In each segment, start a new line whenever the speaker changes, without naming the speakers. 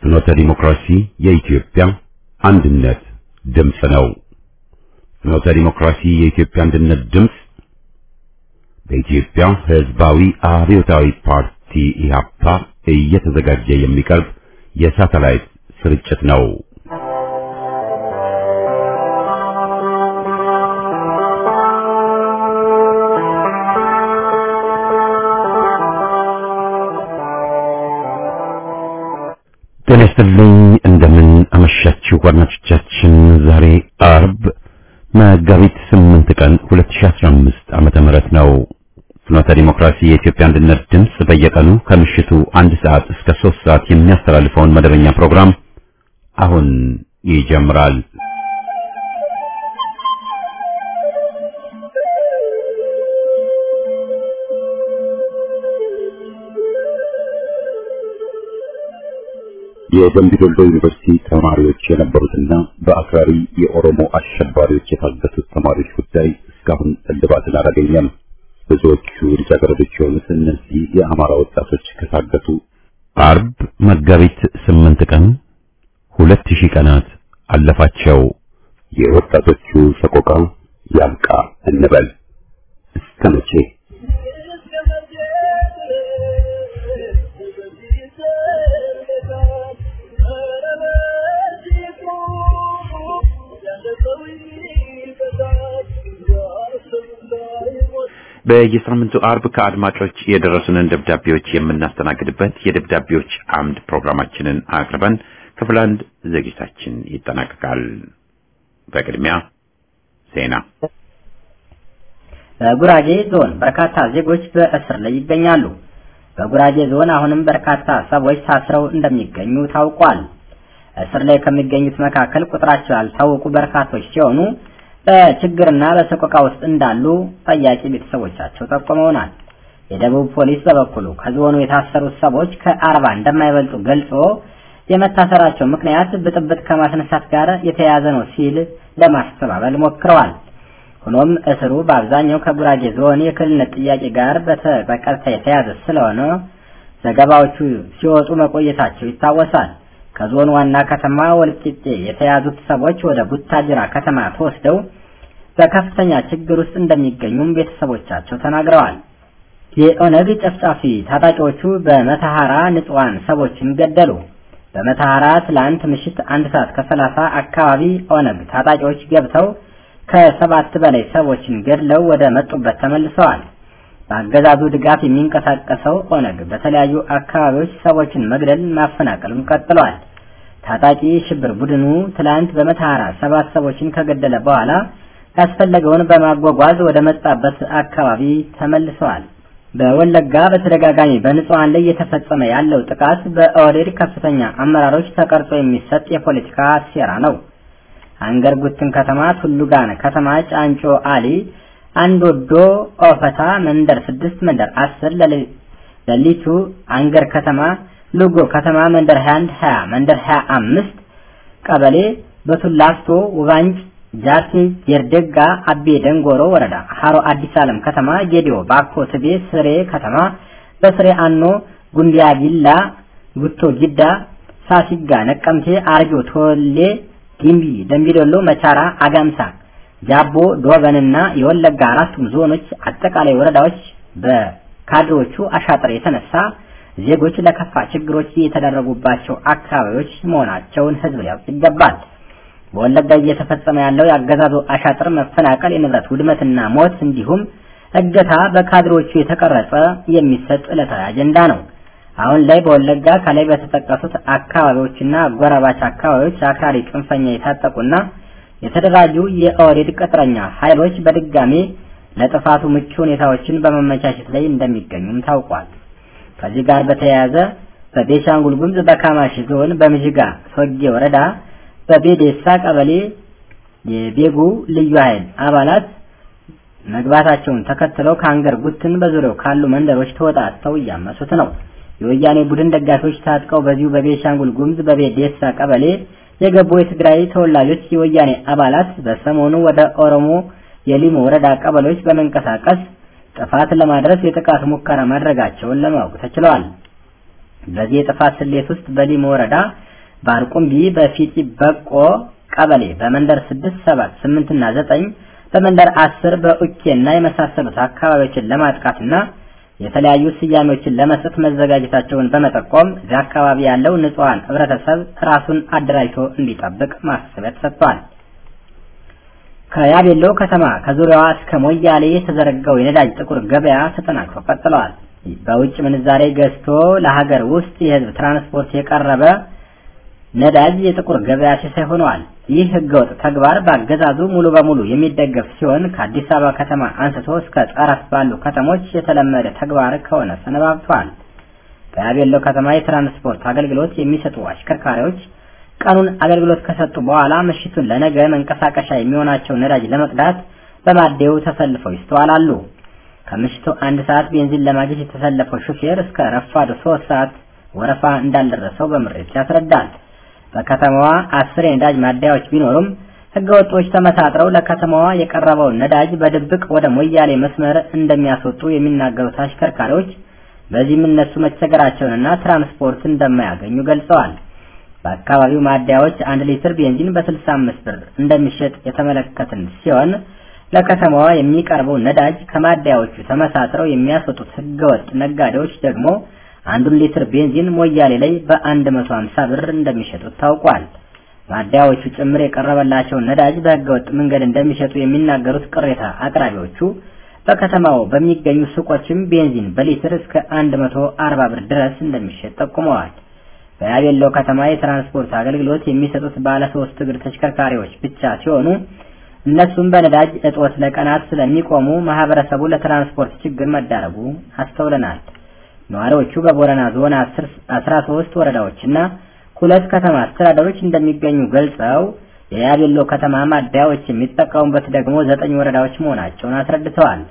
ፍኖተ ዲሞክራሲ የኢትዮጵያ አንድነት ድምፅ ነው። ፍኖተ ዲሞክራሲ የኢትዮጵያ አንድነት ድምፅ በኢትዮጵያ ሕዝባዊ አብዮታዊ ፓርቲ ኢህአፓ እየተዘጋጀ የሚቀርብ የሳተላይት ስርጭት ነው። ጤና ይስጥልኝ እንደምን አመሻችሁ አድማጮቻችን። ዛሬ አርብ መጋቢት 8 ቀን 2015 ዓመተ ምህረት ነው። ፍኖተ ዲሞክራሲ የኢትዮጵያ አንድነት ድምፅ በየቀኑ ከምሽቱ አንድ ሰዓት እስከ 3 ሰዓት የሚያስተላልፈውን መደበኛ ፕሮግራም አሁን ይጀምራል። የደምቢ ዶሎ ዩኒቨርሲቲ ተማሪዎች የነበሩትና በአክራሪ የኦሮሞ አሸባሪዎች የታገቱት ተማሪዎች ጉዳይ እስካሁን እልባትን አላገኘም። ብዙዎቹ ልጃገረዶች የሆኑት እነዚህ የአማራ ወጣቶች ከታገቱ አርብ መጋቢት ስምንት ቀን ሁለት ሺህ ቀናት አለፋቸው። የወጣቶቹ ሰቆቃ ያብቃ እንበል እስከ መቼ?
በየሳምንቱ አርብ ከአድማጮች የደረሱንን ደብዳቤዎች የምናስተናግድበት የደብዳቤዎች አምድ ፕሮግራማችንን አቅርበን ክፍል አንድ ዝግጅታችን ይጠናቀቃል። በቅድሚያ ዜና።
በጉራጌ ዞን በርካታ ዜጎች በእስር ላይ ይገኛሉ። በጉራጌ ዞን አሁንም በርካታ ሰዎች ታስረው እንደሚገኙ ታውቋል። እስር ላይ ከሚገኙት መካከል ቁጥራቸው ያልታወቁ በርካቶች ሲሆኑ በችግርና በሰቆቃ ውስጥ እንዳሉ ጠያቂ ቤተሰቦቻቸው ጠቁመውናል። የደቡብ ፖሊስ በበኩሉ ከዞኑ የታሰሩት ሰዎች ከአርባ እንደማይበልጡ ገልጾ የመታሰራቸው ምክንያት ብጥብጥ ከማስነሳት ጋር የተያያዘ ነው ሲል ለማስተባበል ሞክረዋል። ሆኖም እስሩ በአብዛኛው ከጉራጌ ዞን የክልልነት ጥያቄ ጋር በቀጥታ የተያያዘ ስለሆነ ዘገባዎቹ ሲወጡ መቆየታቸው ይታወሳል። ከዞን ዋና ከተማ ወልቂጤ የተያዙት ሰዎች ወደ ቡታጅራ ከተማ ተወስደው በከፍተኛ ችግር ውስጥ እንደሚገኙም ቤተሰቦቻቸው ተናግረዋል። የኦነግ ጨፍጫፊ ታጣቂዎቹ በመተሐራ ንጹሐን ሰዎችን ገደሉ። በመተሐራ ትላንት ምሽት አንድ ሰዓት ከሰላሳ አካባቢ ኦነግ ታጣቂዎች ገብተው ከሰባት በላይ ሰዎችን ገድለው ወደ መጡበት ተመልሰዋል። በአገዛዙ ድጋፍ የሚንቀሳቀሰው ኦነግ በተለያዩ አካባቢዎች ሰዎችን መግደል ማፈናቀሉን ቀጥሏል። ታጣቂ ሽብር ቡድኑ ትላንት በመተሐራ ሰባት ሰዎችን ከገደለ በኋላ ያስፈለገውን በማጓጓዝ ወደ መጣበት አካባቢ ተመልሰዋል። በወለጋ በተደጋጋሚ በንጹሐን ላይ እየተፈጸመ ያለው ጥቃት በኦህዴድ ከፍተኛ አመራሮች ተቀርጾ የሚሰጥ የፖለቲካ ሴራ ነው። አንገር ጉትን ከተማ፣ ቱሉጋን ከተማ፣ ጫንጮ አሊ አንድ ወዶ ኦፈታ መንደር ስድስት መንደር አስር ለሊቱ አንገር ከተማ ሉጎ ከተማ መንደር 21 20 መንደር 25 ቀበሌ በቱላፍቶ ውባንጭ ጃርቴ ጀርደጋ አቤ ደንጎሮ ወረዳ ሀሮ አዲስ ዓለም ከተማ ጌዲዮ ባኮ ትቤ ስሬ ከተማ በስሬ አኖ ጉንዲያ ጊላ ጉቶ ጊዳ ሳሲጋ ነቀምቴ አርጆ ቶሌ ጊምቢ ደምቢዶሎ መቻራ አጋምሳ ጃቦ ዶበንና የወለጋ አራቱም ዞኖች አጠቃላይ ወረዳዎች በካድሮቹ አሻጥር የተነሳ ዜጎች ለከፋ ችግሮች የተደረጉባቸው አካባቢዎች መሆናቸውን ሕዝብ ሊያውቅ ይገባል። በወለጋ እየተፈጸመ ያለው የአገዛዙ አሻጥር፣ መፈናቀል፣ የንብረት ውድመትና ሞት እንዲሁም እገታ በካድሮቹ የተቀረጸ የሚሰጥ ዕለታዊ አጀንዳ ነው። አሁን ላይ በወለጋ ከላይ በተጠቀሱት አካባቢዎችና አጎራባች አካባቢዎች አክራሪ ጽንፈኛ የታጠቁና የተደራጁ የኦህዴድ ቅጥረኛ ኃይሎች በድጋሜ ለጥፋቱ ምቹ ሁኔታዎችን በመመቻቸት ላይ እንደሚገኙም ታውቋል። ከዚህ ጋር በተያያዘ በቤሻንጉል ጉሙዝ በካማሺ ዞን በምዥጋ ሶጌ ወረዳ በቤዴሳ ቀበሌ የቤጉ ልዩ ኃይል አባላት መግባታቸውን ተከትለው ከአንገር ጉትን በዙሪያው ካሉ መንደሮች ተወጣጥተው እያመሱት ነው። የወያኔ ቡድን ደጋፊዎች ታጥቀው በዚሁ በቤሻንጉል ጉሙዝ በቤዴሳ ቀበሌ የገቡ የትግራይ ተወላጆች የወያኔ አባላት በሰሞኑ ወደ ኦሮሞ የሊሞ ወረዳ ቀበሌዎች በመንቀሳቀስ ጥፋት ለማድረስ የጥቃት ሙከራ ማድረጋቸውን ለማወቅ ተችሏል። በዚህ የጥፋት ስሌት ውስጥ በሊሞ ወረዳ በአርቁምቢ፣ በፊጢ በቆ ቀበሌ በመንደር ስድስት ሰባት ስምንት እና ዘጠኝ በመንደር አስር በኡኬና የመሳሰሉት አካባቢዎችን ለማጥቃትና የተለያዩ ስያሜዎችን ለመስጠት መዘጋጀታቸውን በመጠቆም እዚህ አካባቢ ያለው ንጹሐን ህብረተሰብ ራሱን አደራጅቶ እንዲጠብቅ ማሳሰቢያ ተሰጥቷል። ከያቤሎ ከተማ ከዙሪያዋ እስከ ሞያሌ የተዘረጋው የነዳጅ ጥቁር ገበያ ተጠናክሮ ቀጥለዋል። በውጭ ምንዛሬ ገዝቶ ለሀገር ውስጥ የህዝብ ትራንስፖርት የቀረበ ነዳጅ የጥቁር ገበያ ሲሳይ ሆነዋል። ይህ ህገወጥ ተግባር በአገዛዙ ሙሉ በሙሉ የሚደገፍ ሲሆን ከአዲስ አበባ ከተማ አንስቶ እስከ ጠረፍ ባሉ ከተሞች የተለመደ ተግባር ከሆነ ሰነባብቷል። በያቤሎ ከተማ የትራንስፖርት አገልግሎት የሚሰጡ አሽከርካሪዎች ቀኑን አገልግሎት ከሰጡ በኋላ ምሽቱን ለነገ መንቀሳቀሻ የሚሆናቸው ነዳጅ ለመቅዳት በማደያው ተሰልፈው ይስተዋላሉ። ከምሽቱ አንድ ሰዓት ቤንዚን ለማግኘት የተሰለፈው ሹፌር እስከ ረፋዱ ሶስት ሰዓት ወረፋ እንዳልደረሰው በምሬት ያስረዳል። በከተማዋ አስር የነዳጅ ማደያዎች ቢኖሩም ህገወጦች ተመሳጥረው ለከተማዋ የቀረበውን ነዳጅ በድብቅ ወደ ሞያሌ መስመር እንደሚያስወጡ የሚናገሩት አሽከርካሪዎች በዚህም እነሱ መቸገራቸውንና ትራንስፖርት እንደማያገኙ ገልጸዋል። በአካባቢው ማደያዎች አንድ ሊትር ቤንዚን በ65 ብር እንደሚሸጥ የተመለከትን ሲሆን ለከተማዋ የሚቀርበው ነዳጅ ከማደያዎቹ ተመሳጥረው የሚያስወጡት ህገወጥ ነጋዴዎች ደግሞ አንዱን ሊትር ቤንዚን ሞያሌ ላይ በ150 ብር እንደሚሸጡት ታውቋል። ማደያዎቹ ጭምር የቀረበላቸውን ነዳጅ በህገወጥ መንገድ እንደሚሸጡ የሚናገሩት ቅሬታ አቅራቢዎቹ በከተማው በሚገኙ ሱቆችም ቤንዚን በሊትር እስከ 140 ብር ድረስ እንደሚሸጥ ጠቁመዋል። በያቤሎ ከተማ የትራንስፖርት አገልግሎት የሚሰጡት ባለ ሶስት እግር ተሽከርካሪዎች ብቻ ሲሆኑ እነሱም በነዳጅ እጦት ለቀናት ስለሚቆሙ ማህበረሰቡ ለትራንስፖርት ችግር መዳረጉ አስተውለናል። ነዋሪዎቹ በቦረና ዞን 13 ወረዳዎችና ሁለት ከተማ አስተዳደሮች እንደሚገኙ ገልጸው የያቤሎ ከተማ ማደያዎች የሚጠቀሙበት ደግሞ ዘጠኝ ወረዳዎች መሆናቸውን አስረድተዋል።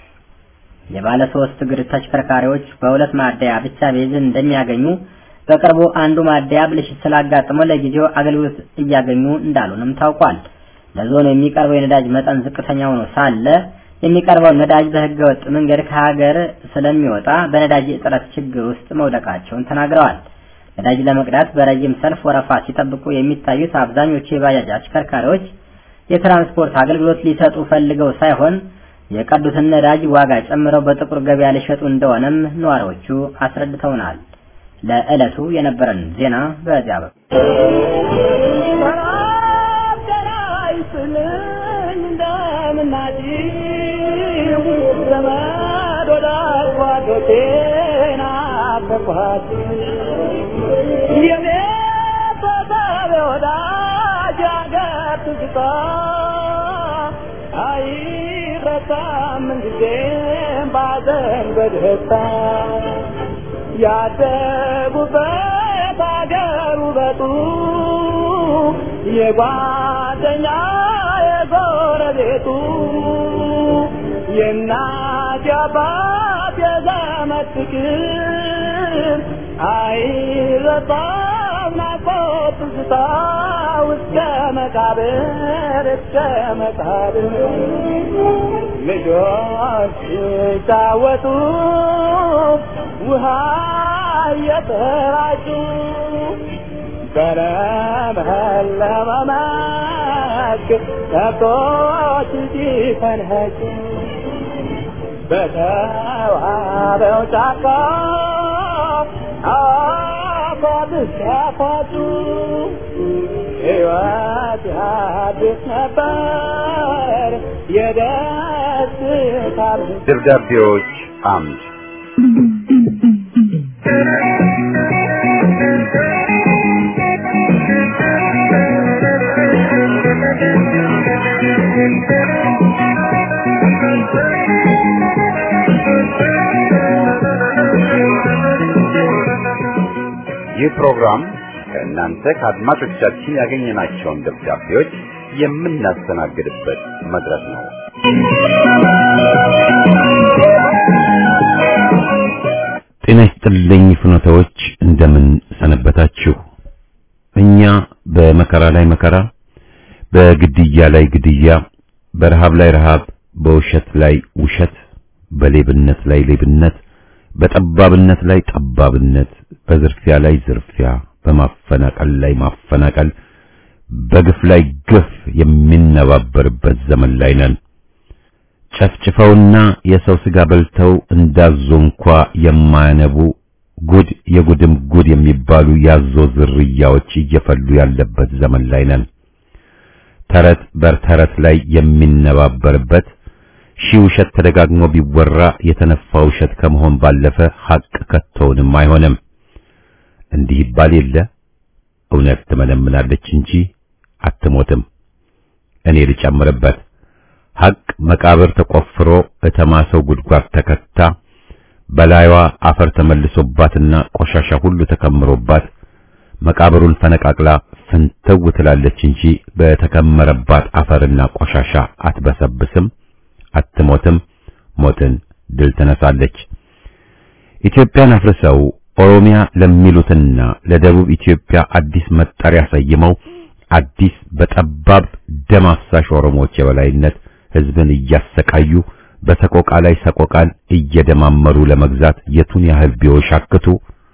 የባለ ሶስት እግር ተሽከርካሪዎች በሁለት ማደያ ብቻ ቤንዚን እንደሚያገኙ በቅርቡ አንዱ ማደያ ብልሽት ስላጋጠመው ለጊዜው አገልግሎት እያገኙ እንዳሉንም ታውቋል። ለዞኑ የሚቀርበው የነዳጅ መጠን ዝቅተኛ ሆኖ ሳለ የሚቀርበው ነዳጅ በህገ ወጥ መንገድ ከሀገር ስለሚወጣ በነዳጅ እጥረት ችግር ውስጥ መውደቃቸውን ተናግረዋል። ነዳጅ ለመቅዳት በረጅም ሰልፍ ወረፋ ሲጠብቁ የሚታዩት አብዛኞቹ የባጃጅ አሽከርካሪዎች የትራንስፖርት አገልግሎት ሊሰጡ ፈልገው ሳይሆን የቀዱትን ነዳጅ ዋጋ ጨምረው በጥቁር ገበያ ሊሸጡ እንደሆነም ነዋሪዎቹ አስረድተውናል። ለዕለቱ የነበረን ዜና በዚያ
ያደጉበት አገር ውበቱ የጓደኛ የጎረቤቱ የእናት የአባት የዘመድ ፍቅር አይረሳም ናፍቆት ትዝታ እስከ መቃብር እስከ መቃብር ልጆች ሲጫወቱ ውሃ እየተራጩ በለመለመ መስክ ከብቶች ሲፈንኸጩ በተዋበው ጫካ አፏት ሲያፏጩ ሕይወት አዲስ ነበር የደስታ
ደብዳቤዎች አምድ ይህ ፕሮግራም ከእናንተ ከአድማጮቻችን ያገኘናቸውን ደብዳቤዎች የምናስተናግድበት መድረክ ነው።
ጤና ይስጥልኝ ፍኖተዎች፣ እንደምን ሰነበታችሁ? እኛ በመከራ ላይ መከራ፣ በግድያ ላይ ግድያ፣ በረሃብ ላይ ረሃብ፣ በውሸት ላይ ውሸት፣ በሌብነት ላይ ሌብነት፣ በጠባብነት ላይ ጠባብነት፣ በዝርፊያ ላይ ዝርፊያ፣ በማፈናቀል ላይ ማፈናቀል፣ በግፍ ላይ ግፍ የሚነባበርበት ዘመን ላይ ነን። ጨፍጭፈውና የሰው ስጋ በልተው እንዳዞ እንኳ የማያነቡ ጉድ የጉድም ጉድ የሚባሉ ያዞ ዝርያዎች እየፈሉ ያለበት ዘመን ላይ ነን። ተረት በተረት ላይ የሚነባበርበት ሺህ ውሸት ተደጋግሞ ቢወራ የተነፋ ውሸት ከመሆን ባለፈ ሐቅ ከቶውንም አይሆንም። እንዲህ ይባል የለ እውነት ትመነምናለች እንጂ አትሞትም። እኔ ልጨምርበት ሐቅ መቃብር ተቆፍሮ እተማሰው ጉድጓድ ተከታ በላይዋ አፈር ተመልሶባትና ቆሻሻ ሁሉ ተከምሮባት መቃብሩን ፈነቃቅላ ፍንትው ትላለች እንጂ በተከመረባት አፈርና ቆሻሻ አትበሰብስም፣ አትሞትም። ሞትን ድል ትነሳለች። ኢትዮጵያን አፍርሰው ኦሮሚያ ለሚሉትና ለደቡብ ኢትዮጵያ አዲስ መጠሪያ ሰይመው አዲስ በጠባብ ደም አፍሳሽ ኦሮሞዎች የበላይነት ሕዝብን እያሰቃዩ በሰቆቃ ላይ ሰቆቃን እየደማመሩ ለመግዛት የቱን ያህል ቢወሻክቱ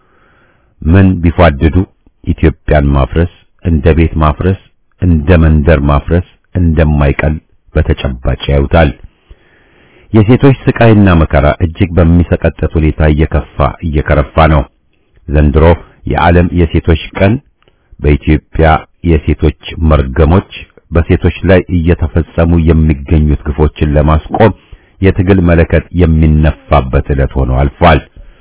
ምን ቢፏድዱ ኢትዮጵያን ማፍረስ እንደ ቤት ማፍረስ እንደ መንደር ማፍረስ እንደማይቀል በተጨባጭ ያዩታል። የሴቶች ስቃይና መከራ እጅግ በሚሰቀጥጥ ሁኔታ እየከፋ እየከረፋ ነው። ዘንድሮ የዓለም የሴቶች ቀን በኢትዮጵያ የሴቶች መርገሞች በሴቶች ላይ እየተፈጸሙ የሚገኙት ግፎችን ለማስቆም የትግል መለከት የሚነፋበት ዕለት ሆኖ አልፏል።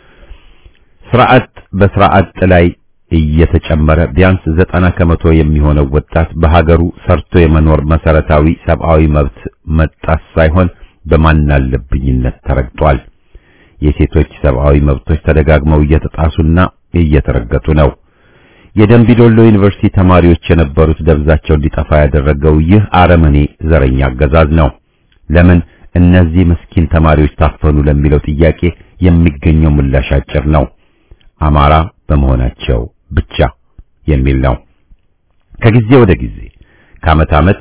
ስርዓት በስርዓት ላይ እየተጨመረ ቢያንስ ዘጠና ከመቶ የሚሆነው ወጣት በሀገሩ ሰርቶ የመኖር መሰረታዊ ሰብአዊ መብት መጣስ ሳይሆን በማናለብኝነት ተረግጧል። የሴቶች ሰብአዊ መብቶች ተደጋግመው እየተጣሱና እየተረገጡ ነው። የደምቢዶሎ ዩኒቨርሲቲ ተማሪዎች የነበሩት ደብዛቸው እንዲጠፋ ያደረገው ይህ አረመኔ ዘረኛ አገዛዝ ነው። ለምን እነዚህ ምስኪን ተማሪዎች ታፈኑ ለሚለው ጥያቄ የሚገኘው ምላሽ አጭር ነው። አማራ በመሆናቸው ብቻ የሚል ነው። ከጊዜ ወደ ጊዜ ከዓመት ዓመት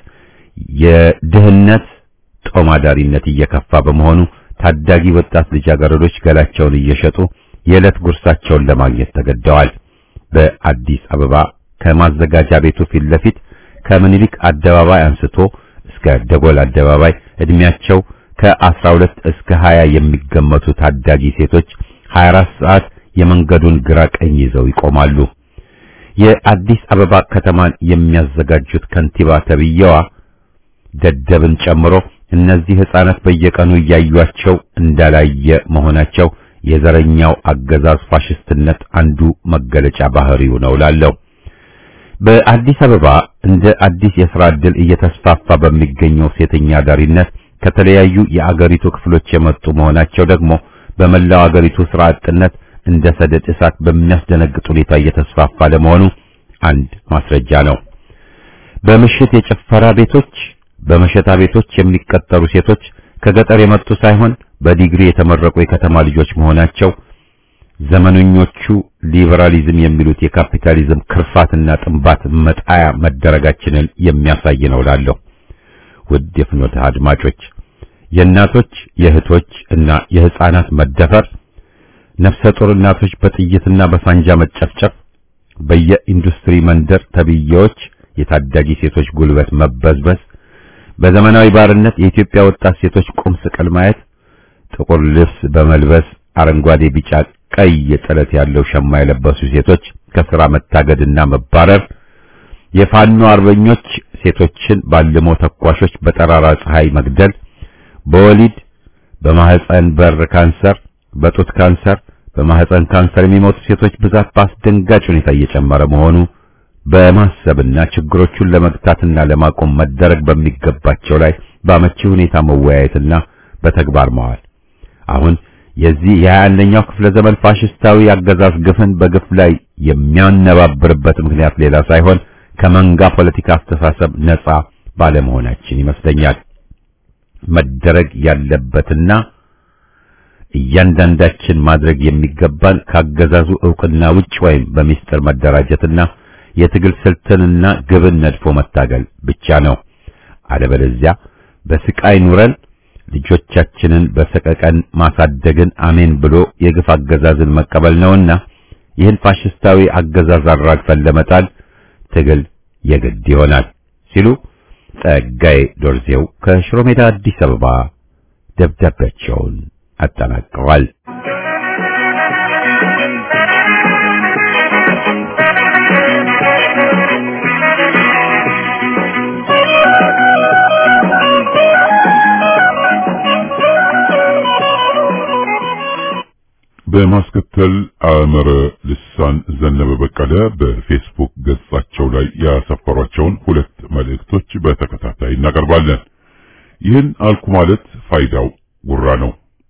የድህነት ጦማዳሪነት እየከፋ በመሆኑ ታዳጊ ወጣት ልጃገረዶች ገላቸውን እየሸጡ የዕለት ጉርሳቸውን ለማግኘት ተገደዋል። በአዲስ አበባ ከማዘጋጃ ቤቱ ፊት ለፊት ከምኒልክ አደባባይ አንስቶ እስከ ደጎል አደባባይ እድሜያቸው ከ12 እስከ 20 የሚገመቱ ታዳጊ ሴቶች 24 ሰዓት የመንገዱን ግራ ቀኝ ይዘው ይቆማሉ። የአዲስ አበባ ከተማን የሚያዘጋጁት ከንቲባ ተብዬዋ ደደብን ጨምሮ እነዚህ ሕፃናት በየቀኑ እያዩቸው እንዳላየ መሆናቸው የዘረኛው አገዛዝ ፋሽስትነት አንዱ መገለጫ ባህሪው ነው ላለው በአዲስ አበባ እንደ አዲስ የሥራ ዕድል እየተስፋፋ በሚገኘው ሴተኛ አዳሪነት ከተለያዩ የአገሪቱ ክፍሎች የመጡ መሆናቸው ደግሞ በመላው አገሪቱ ሥራ አጥነት እንደ ሰደድ እሳት በሚያስደነግጥ ሁኔታ እየተስፋፋ ለመሆኑ አንድ ማስረጃ ነው። በምሽት የጭፈራ ቤቶች፣ በመሸታ ቤቶች የሚቀጠሩ ሴቶች ከገጠር የመጡ ሳይሆን በዲግሪ የተመረቁ የከተማ ልጆች መሆናቸው ዘመነኞቹ ሊበራሊዝም የሚሉት የካፒታሊዝም ክርፋትና ጥንባት መጣያ መደረጋችንን የሚያሳይ ነው እላለሁ። ውድ የፍኖተ አድማጮች የእናቶች የእህቶች እና የሕፃናት መደፈር፣ ነፍሰ ጡር እናቶች በጥይትና በሳንጃ መጨፍጨፍ፣ በየኢንዱስትሪ መንደር ተብዬዎች የታዳጊ ሴቶች ጉልበት መበዝበዝ፣ በዘመናዊ ባርነት የኢትዮጵያ ወጣት ሴቶች ቁም ስቅል ማየት፣ ጥቁር ልብስ በመልበስ አረንጓዴ፣ ቢጫ፣ ቀይ ጥለት ያለው ሸማ የለበሱ ሴቶች ከስራ መታገድና መባረር፣ የፋኖ አርበኞች ሴቶችን ባልሞ ተኳሾች በጠራራ ፀሐይ መግደል፣ በወሊድ በማህፀን በር ካንሰር፣ በጡት ካንሰር፣ በማህፀን ካንሰር የሚሞቱ ሴቶች ብዛት በአስደንጋጭ ሁኔታ እየጨመረ መሆኑ በማሰብና ችግሮቹን ለመግታትና ለማቆም መደረግ በሚገባቸው ላይ በአመቺ ሁኔታ መወያየትና በተግባር ማዋል አሁን የዚህ የሀያ አንደኛው ክፍለ ዘመን ፋሽስታዊ አገዛዝ ግፍን በግፍ ላይ የሚያነባብርበት ምክንያት ሌላ ሳይሆን ከመንጋ ፖለቲካ አስተሳሰብ ነጻ ባለመሆናችን ይመስለኛል። መደረግ ያለበትና እያንዳንዳችን ማድረግ የሚገባን ካገዛዙ ዕውቅና ውጭ ወይም በሚስጥር መደራጀትና የትግል ስልትንና ግብን ነድፎ መታገል ብቻ ነው። አለበለዚያ በስቃይ ኑረን ልጆቻችንን በሰቀቀን ማሳደግን አሜን ብሎ የግፍ አገዛዝን መቀበል ነውና ይህን ፋሽስታዊ አገዛዝ አራግፈን ለመጣል ትግል የግድ ይሆናል ሲሉ ጸጋዬ ዶርዜው ከሽሮ ሜዳ አዲስ አበባ ደብዳቤያቸውን አጠናቀዋል።
በማስከተል አመረ ልሳን ዘነበ በቀለ በፌስቡክ ገጻቸው ላይ ያሰፈሯቸውን ሁለት መልእክቶች በተከታታይ እናቀርባለን። ይህን አልኩ ማለት ፋይዳው ጉራ ነው።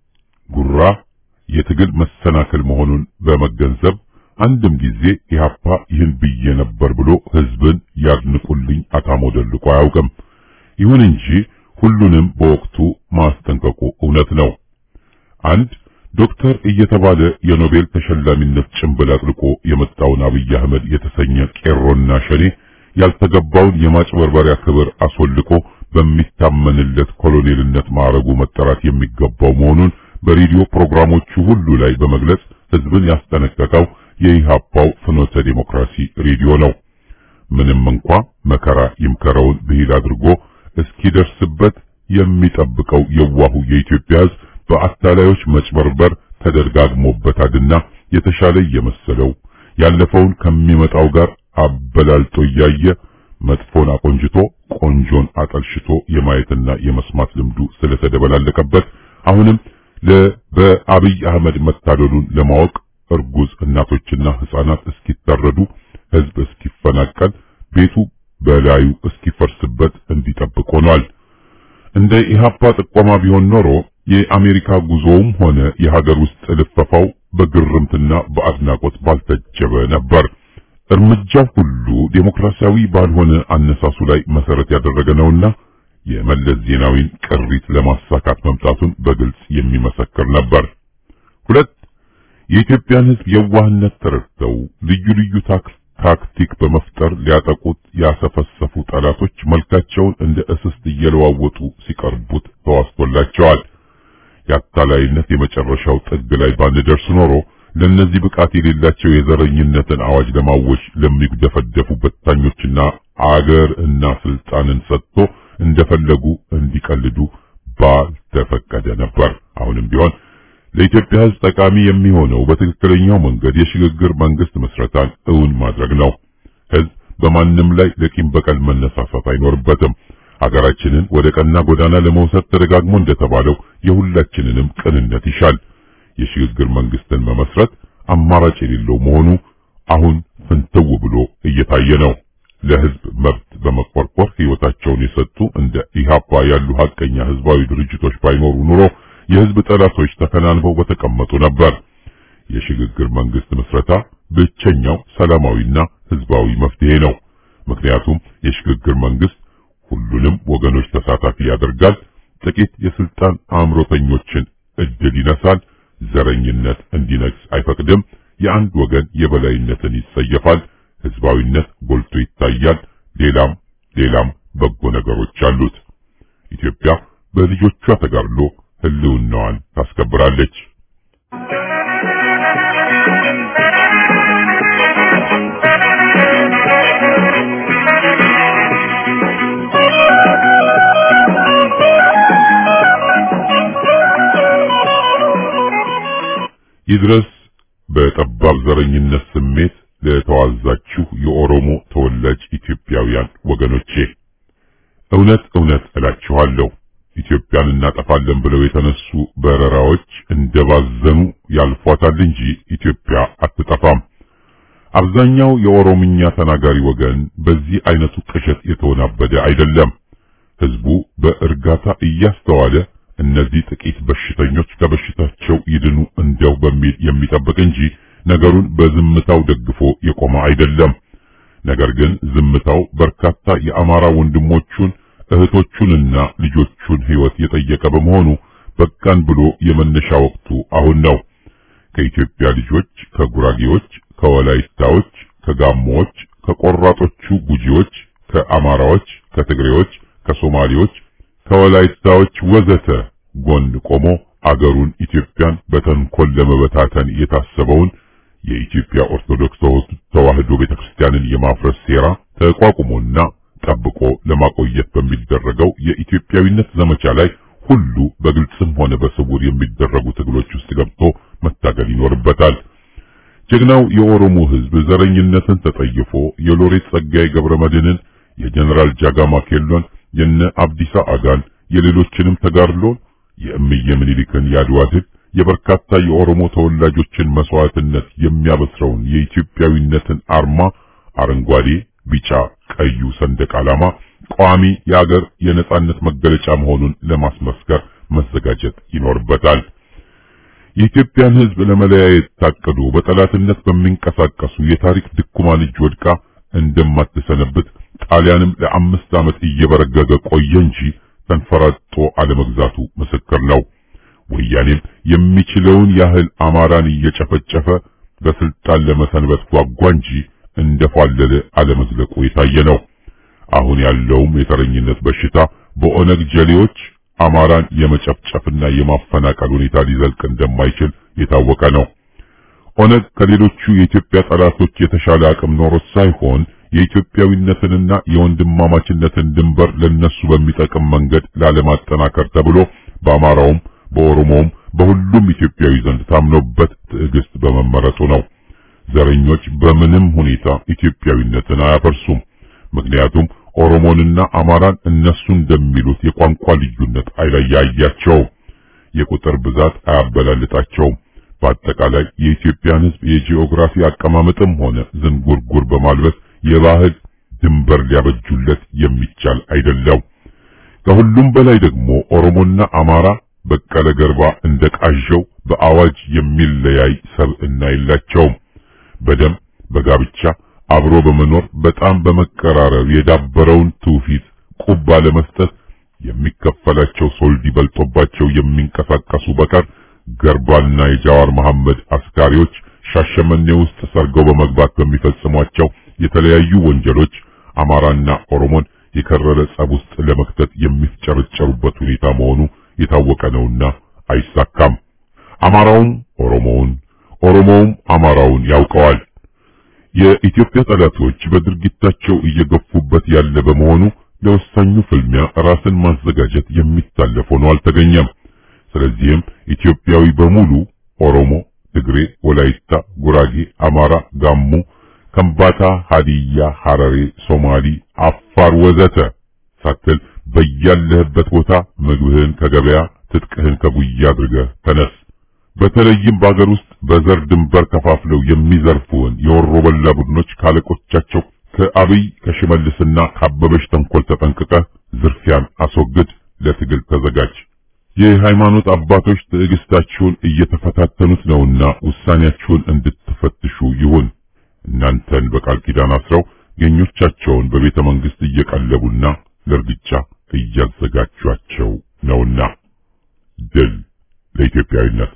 ጉራ የትግል መሰናክል መሆኑን በመገንዘብ አንድም ጊዜ ኢህአፓ ይህን ብዬ ነበር ብሎ ህዝብን ያድንቁልኝ አታሞ ደልቆ አያውቅም። ይሁን እንጂ ሁሉንም በወቅቱ ማስጠንቀቁ እውነት ነው። አንድ ዶክተር እየተባለ የኖቤል ተሸላሚነት ጭንብል አጥልቆ የመጣውን አብይ አህመድ የተሰኘ ቄሮና ሸኔ ያልተገባውን የማጭበርበሪያ ክብር አስወልቆ በሚታመንለት ኮሎኔልነት ማዕረጉ መጠራት የሚገባው መሆኑን በሬዲዮ ፕሮግራሞቹ ሁሉ ላይ በመግለጽ ህዝብን ያስጠነቀቀው የኢሃፓው ፍኖተ ዴሞክራሲ ሬዲዮ ነው። ምንም እንኳ መከራ ይምከረውን ብሂል አድርጎ እስኪደርስበት የሚጠብቀው የዋሁ የኢትዮጵያ ህዝብ በአታላዮች መጭበርበር ተደጋግሞበታልና የተሻለ እየመሰለው ያለፈውን ከሚመጣው ጋር አበላልጦ እያየ መጥፎን አቆንጅቶ ቆንጆን አጠልሽቶ የማየትና የመስማት ልምዱ ስለተደበላለቀበት አሁንም በአብይ አህመድ መታደሉን ለማወቅ እርጉዝ እናቶችና ህፃናት እስኪታረዱ ህዝብ እስኪፈናቀል ቤቱ በላዩ እስኪፈርስበት እንዲጠብቅ ሆኗል። እንደ ኢሃፓ ጥቆማ ቢሆን ኖሮ የአሜሪካ ጉዞውም ሆነ የሀገር ውስጥ ልፈፋው በግርምትና በአድናቆት ባልተጀበ ነበር። እርምጃው ሁሉ ዴሞክራሲያዊ ባልሆነ አነሳሱ ላይ መሰረት ያደረገ ነውና የመለስ ዜናዊን ቅሪት ለማሳካት መምጣቱን በግልጽ የሚመሰክር ነበር። ሁለት የኢትዮጵያን ህዝብ የዋህነት ተረድተው ልዩ ልዩ ታክቲክ በመፍጠር ሊያጠቁት ያሰፈሰፉ ጠላቶች መልካቸውን እንደ እስስት እየለዋወጡ ሲቀርቡት ተዋስቶላቸዋል። የአታላይነት የመጨረሻው ጥግ ላይ ባንደርስ ኖሮ ለነዚህ ብቃት የሌላቸው የዘረኝነትን አዋጅ ለማወጅ ለሚደፈደፉ በታኞችና አገር እና ስልጣንን ሰጥቶ እንደፈለጉ እንዲቀልዱ ባልተፈቀደ ነበር። አሁንም ቢሆን ለኢትዮጵያ ህዝብ ጠቃሚ የሚሆነው በትክክለኛው መንገድ የሽግግር መንግስት መስረታን እውን ማድረግ ነው። ህዝብ በማንም ላይ ለቂም በቀል መነሳሳት አይኖርበትም። ሀገራችንን ወደ ቀና ጎዳና ለመውሰድ ተደጋግሞ እንደተባለው የሁላችንንም ቅንነት ይሻል። የሽግግር መንግስትን መመስረት አማራጭ የሌለው መሆኑ አሁን ፍንትው ብሎ እየታየ ነው። ለህዝብ መብት በመቆርቆር ህይወታቸውን የሰጡ እንደ ኢሃፓ ያሉ ሀቀኛ ህዝባዊ ድርጅቶች ባይኖሩ ኑሮ የህዝብ ጠላቶች ተከናንበው በተቀመጡ ነበር። የሽግግር መንግስት ምስረታ ብቸኛው ሰላማዊና ህዝባዊ መፍትሄ ነው። ምክንያቱም የሽግግር መንግስት ሁሉንም ወገኖች ተሳታፊ ያደርጋል፣ ጥቂት የስልጣን አእምሮተኞችን እድል ይነሳል፣ ዘረኝነት እንዲነግስ አይፈቅድም፣ የአንድ ወገን የበላይነትን ይጸየፋል፣ ህዝባዊነት ጎልቶ ይታያል። ሌላም ሌላም በጎ ነገሮች አሉት። ኢትዮጵያ በልጆቿ ተጋድሎ ህልውናዋን ታስከብራለች። ይድረስ በጠባብ ዘረኝነት ስሜት ለተዋዛችሁ የኦሮሞ ተወላጅ ኢትዮጵያውያን ወገኖቼ እውነት እውነት እላችኋለሁ ኢትዮጵያን እናጠፋለን ብለው የተነሱ በረራዎች እንደባዘኑ ያልፏታል እንጂ ኢትዮጵያ አትጠፋም። አብዛኛው የኦሮምኛ ተናጋሪ ወገን በዚህ አይነቱ ቅዠት የተወናበደ አይደለም። ህዝቡ በእርጋታ እያስተዋለ እነዚህ ጥቂት በሽተኞች ከበሽታቸው ይድኑ እንደው በሚል የሚጠብቅ እንጂ ነገሩን በዝምታው ደግፎ የቆመ አይደለም። ነገር ግን ዝምታው በርካታ የአማራ ወንድሞቹን እህቶቹንና ልጆቹን ህይወት የጠየቀ በመሆኑ በቃን ብሎ የመነሻ ወቅቱ አሁን ነው። ከኢትዮጵያ ልጆች፣ ከጉራጌዎች፣ ከወላይታዎች፣ ከጋሞዎች፣ ከቆራጦቹ ጉጂዎች፣ ከአማራዎች፣ ከትግሬዎች፣ ከሶማሌዎች፣ ከወላይታዎች ወዘተ ጎን ቆሞ አገሩን ኢትዮጵያን በተንኮል ለመበታተን የታሰበውን የኢትዮጵያ ኦርቶዶክስ ተዋሕዶ ቤተክርስቲያንን የማፍረስ ሴራ ተቋቁሞና ጠብቆ ለማቆየት በሚደረገው የኢትዮጵያዊነት ዘመቻ ላይ ሁሉ በግልጽም ሆነ በስውር የሚደረጉ ትግሎች ውስጥ ገብቶ መታገል ይኖርበታል። ጀግናው የኦሮሞ ሕዝብ ዘረኝነትን ተጠይፎ የሎሬት ጸጋዬ ገብረመድህንን፣ የጀነራል ጃጋማ ኬሎን፣ የነ አብዲሳ አጋን፣ የሌሎችንም ተጋድሎ የእምየ ምኒልክን የአድዋ ድል የበርካታ የኦሮሞ ተወላጆችን መስዋዕትነት የሚያበስረውን የኢትዮጵያዊነትን አርማ አረንጓዴ፣ ቢጫ፣ ቀዩ ሰንደቅ ዓላማ ቋሚ የአገር የነጻነት መገለጫ መሆኑን ለማስመስከር መዘጋጀት ይኖርበታል። የኢትዮጵያን ሕዝብ ለመለያየት ታቅዶ በጠላትነት በሚንቀሳቀሱ የታሪክ ድኩማን እጅ ወድቃ እንደማትሰነብት ጣሊያንም ለአምስት ዓመት እየበረገገ ቆየ እንጂ ተንፈራጦ አለመግዛቱ ምስክር ነው። ወያኔም የሚችለውን ያህል አማራን እየጨፈጨፈ በስልጣን ለመሰንበት ጓጓ እንጂ እንደፏለለ አለመዝለቁ የታየ ነው። አሁን ያለውም የተረኝነት በሽታ በኦነግ ጀሌዎች አማራን የመጨፍጨፍና የማፈናቀል ሁኔታ ሊዘልቅ እንደማይችል የታወቀ ነው። ኦነግ ከሌሎቹ የኢትዮጵያ ጠላቶች የተሻለ አቅም ኖሮት ሳይሆን የኢትዮጵያዊነትንና የወንድማማችነትን ድንበር ለነሱ በሚጠቅም መንገድ ላለማጠናከር ተብሎ በአማራውም በኦሮሞውም በሁሉም ኢትዮጵያዊ ዘንድ ታምኖበት ትዕግስት በመመረጡ ነው። ዘረኞች በምንም ሁኔታ ኢትዮጵያዊነትን አያፈርሱም። ምክንያቱም ኦሮሞንና አማራን እነሱ እንደሚሉት የቋንቋ ልዩነት አይለያያቸውም፣ የቁጥር ብዛት አያበላልጣቸውም። በአጠቃላይ የኢትዮጵያን ሕዝብ የጂኦግራፊ አቀማመጥም ሆነ ዝንጉርጉር በማልበስ የባህል ድንበር ሊያበጁለት የሚቻል አይደለም። ከሁሉም በላይ ደግሞ ኦሮሞና አማራ በቀለ ገርባ እንደ ቃዣው በአዋጅ የሚለያይ ሰብዕና የላቸውም። በደም በጋብቻ አብሮ በመኖር በጣም በመቀራረብ የዳበረውን ትውፊት ቁብ ባለመስጠት የሚከፈላቸው ሶልዲ በልጦባቸው የሚንቀሳቀሱ በቀር ገርባና የጃዋር መሐመድ አስካሪዎች ሻሸመኔ ውስጥ ሰርገው በመግባት በሚፈጽሟቸው የተለያዩ ወንጀሎች አማራና ኦሮሞን የከረረ ጸብ ውስጥ ለመክተት የሚፍጨረጨሩበት ሁኔታ መሆኑ የታወቀ ነውና አይሳካም። አማራውም ኦሮሞውን፣ ኦሮሞውም አማራውን ያውቀዋል። የኢትዮጵያ ጠላቶች በድርጊታቸው እየገፉበት ያለ በመሆኑ ለወሳኙ ፍልሚያ ራስን ማዘጋጀት የሚታለፍ ሆኖ አልተገኘም። ስለዚህም ኢትዮጵያዊ በሙሉ ኦሮሞ፣ ትግሬ፣ ወላይታ፣ ጉራጌ፣ አማራ፣ ጋሞ፣ ከምባታ፣ ሀዲያ፣ ሐረሬ፣ ሶማሊ፣ አፋር ወዘተ ሳትል በያለህበት ቦታ ምግብህን ከገበያ ትጥቅህን ከጉያ አድርገህ ተነስ። በተለይም በአገር ውስጥ በዘር ድንበር ከፋፍለው የሚዘርፉን የወሮ በላ ቡድኖች ካለቆቻቸው ከአብይ ከሽመልስና ከአበበሽ ተንኮል ተጠንቅቀህ ዝርፊያን አስወግድ፣ ለትግል ተዘጋጅ። የሃይማኖት አባቶች ትዕግስታችሁን እየተፈታተኑት ነውና ውሳኔያችሁን እንድትፈትሹ ይሁን። እናንተን በቃል ኪዳን አስረው ገኞቻቸውን በቤተ መንግስት እየቀለቡና ለእርግጫ እያዘጋጇቸው ነውና ድል ለኢትዮጵያዊነት።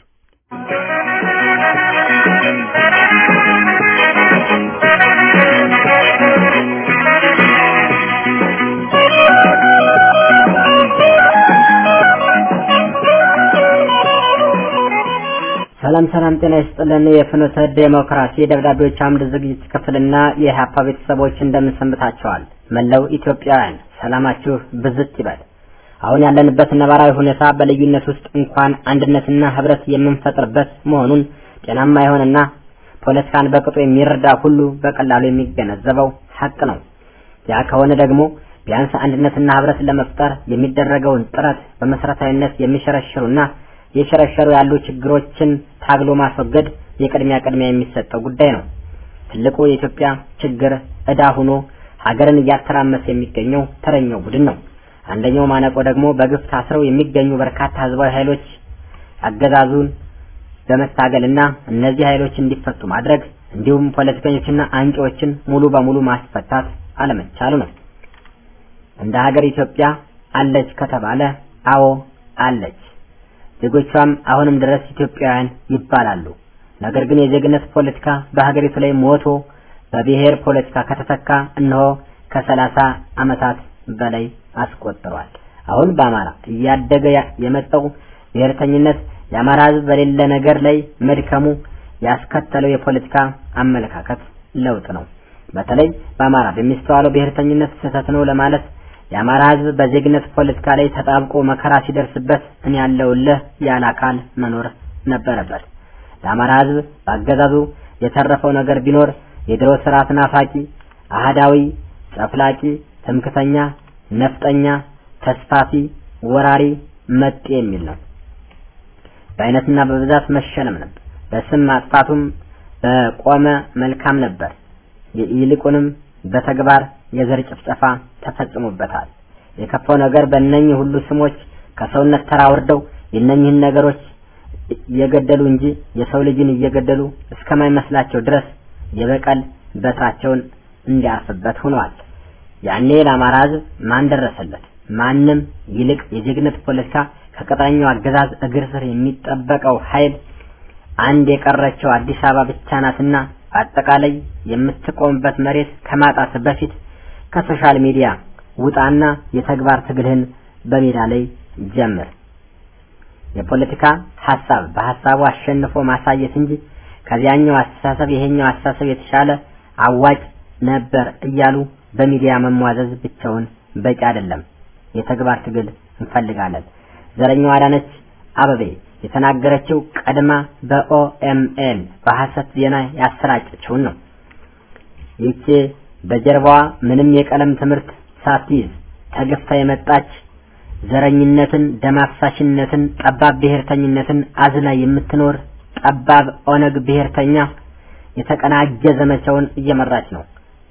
ሰላም ሰላም፣ ጤና ይስጥልን። የፍኖተ ዴሞክራሲ ደብዳቤዎች አምድ ዝግጅት ክፍልና የሀፓ ቤተሰቦች እንደምን ሰንብታችኋል? መላው ኢትዮጵያውያን ሰላማችሁ ብዝት ይበል። አሁን ያለንበት ነባራዊ ሁኔታ በልዩነት ውስጥ እንኳን አንድነትና ህብረት የምንፈጥርበት መሆኑን ጤናማ የሆነና ፖለቲካን በቅጡ የሚረዳ ሁሉ በቀላሉ የሚገነዘበው ሀቅ ነው። ያ ከሆነ ደግሞ ቢያንስ አንድነትና ህብረት ለመፍጠር የሚደረገውን ጥረት በመሰረታዊነት የሚሸረሽሩና የሸረሸሩ ያሉ ችግሮችን ታግሎ ማስወገድ የቅድሚያ ቅድሚያ የሚሰጠው ጉዳይ ነው። ትልቁ የኢትዮጵያ ችግር ዕዳ ሆኖ ሀገርን እያተራመሰ የሚገኘው ተረኛው ቡድን ነው። አንደኛው ማነቆ ደግሞ በግፍ ታስረው የሚገኙ በርካታ ህዝባዊ ኃይሎች አገዛዙን በመታገልና እነዚህ ኃይሎች እንዲፈቱ ማድረግ እንዲሁም ፖለቲከኞችና አንቂዎችን ሙሉ በሙሉ ማስፈታት አለመቻሉ ነው። እንደ ሀገር ኢትዮጵያ አለች ከተባለ አዎ አለች። ዜጎቿም አሁንም ድረስ ኢትዮጵያውያን ይባላሉ። ነገር ግን የዜግነት ፖለቲካ በሀገሪቱ ላይ ሞቶ በብሔር ፖለቲካ ከተተካ እነሆ ከሰላሳ ዓመታት በላይ አስቆጥሯል። አሁን በአማራ እያደገ የመጣው ብሔርተኝነት የአማራ ህዝብ በሌለ ነገር ላይ መድከሙ ያስከተለው የፖለቲካ አመለካከት ለውጥ ነው። በተለይ በአማራ በሚስተዋለው ብሔርተኝነት ስህተት ነው ለማለት የአማራ ሕዝብ በዜግነት ፖለቲካ ላይ ተጣብቆ መከራ ሲደርስበት እኔ ያለውልህ ያለ አካል መኖር ነበረበት። ለአማራ ሕዝብ በአገዛዙ የተረፈው ነገር ቢኖር የድሮ ስርዓት ናፋቂ፣ አህዳዊ፣ ጨፍላቂ፣ ትምክተኛ፣ ነፍጠኛ፣ ተስፋፊ፣ ወራሪ፣ መጤ የሚል ነው። በአይነትና በብዛት መሸለም ነበር። በስም ማጥፋቱም በቆመ መልካም ነበር። ይልቁንም በተግባር የዘር ጭፍጨፋ ተፈጽሞበታል። የከፋው ነገር በእነኚህ ሁሉ ስሞች ከሰውነት ተራ ወርደው የእነኚህን ነገሮች እየገደሉ እንጂ የሰው ልጅን እየገደሉ እስከማይመስላቸው ድረስ የበቀል በትራቸውን እንዲያርፍበት ሆኗል። ያኔ ለአማራ ሕዝብ ማን ደረሰለት? ማንም። ይልቅ የዜግነት ፖለቲካ ከቅጥረኛው አገዛዝ እግር ስር የሚጠበቀው ኃይል አንድ የቀረችው አዲስ አበባ ብቻ ናትና በአጠቃላይ የምትቆምበት መሬት ከማጣት በፊት ከሶሻል ሚዲያ ውጣና የተግባር ትግልህን በሜዳ ላይ ጀምር። የፖለቲካ ሀሳብ በሀሳቡ አሸንፎ ማሳየት እንጂ ከዚያኛው አስተሳሰብ ይሄኛው አስተሳሰብ የተሻለ አዋጭ ነበር እያሉ በሚዲያ መሟዘዝ ብቻውን በቂ አይደለም። የተግባር ትግል እንፈልጋለን። ዘረኛው አዳነች አበቤ የተናገረችው ቀድማ በኦኤምኤን በሐሰት ዜና ያሰራጨችውን ነው። ይቺ በጀርባዋ ምንም የቀለም ትምህርት ሳትይዝ ተገፍታ የመጣች ዘረኝነትን፣ ደም አፍሳሽነትን፣ ጠባብ ብሔርተኝነትን አዝላ የምትኖር ጠባብ ኦነግ ብሔርተኛ የተቀናጀ ዘመቻውን እየመራች ነው።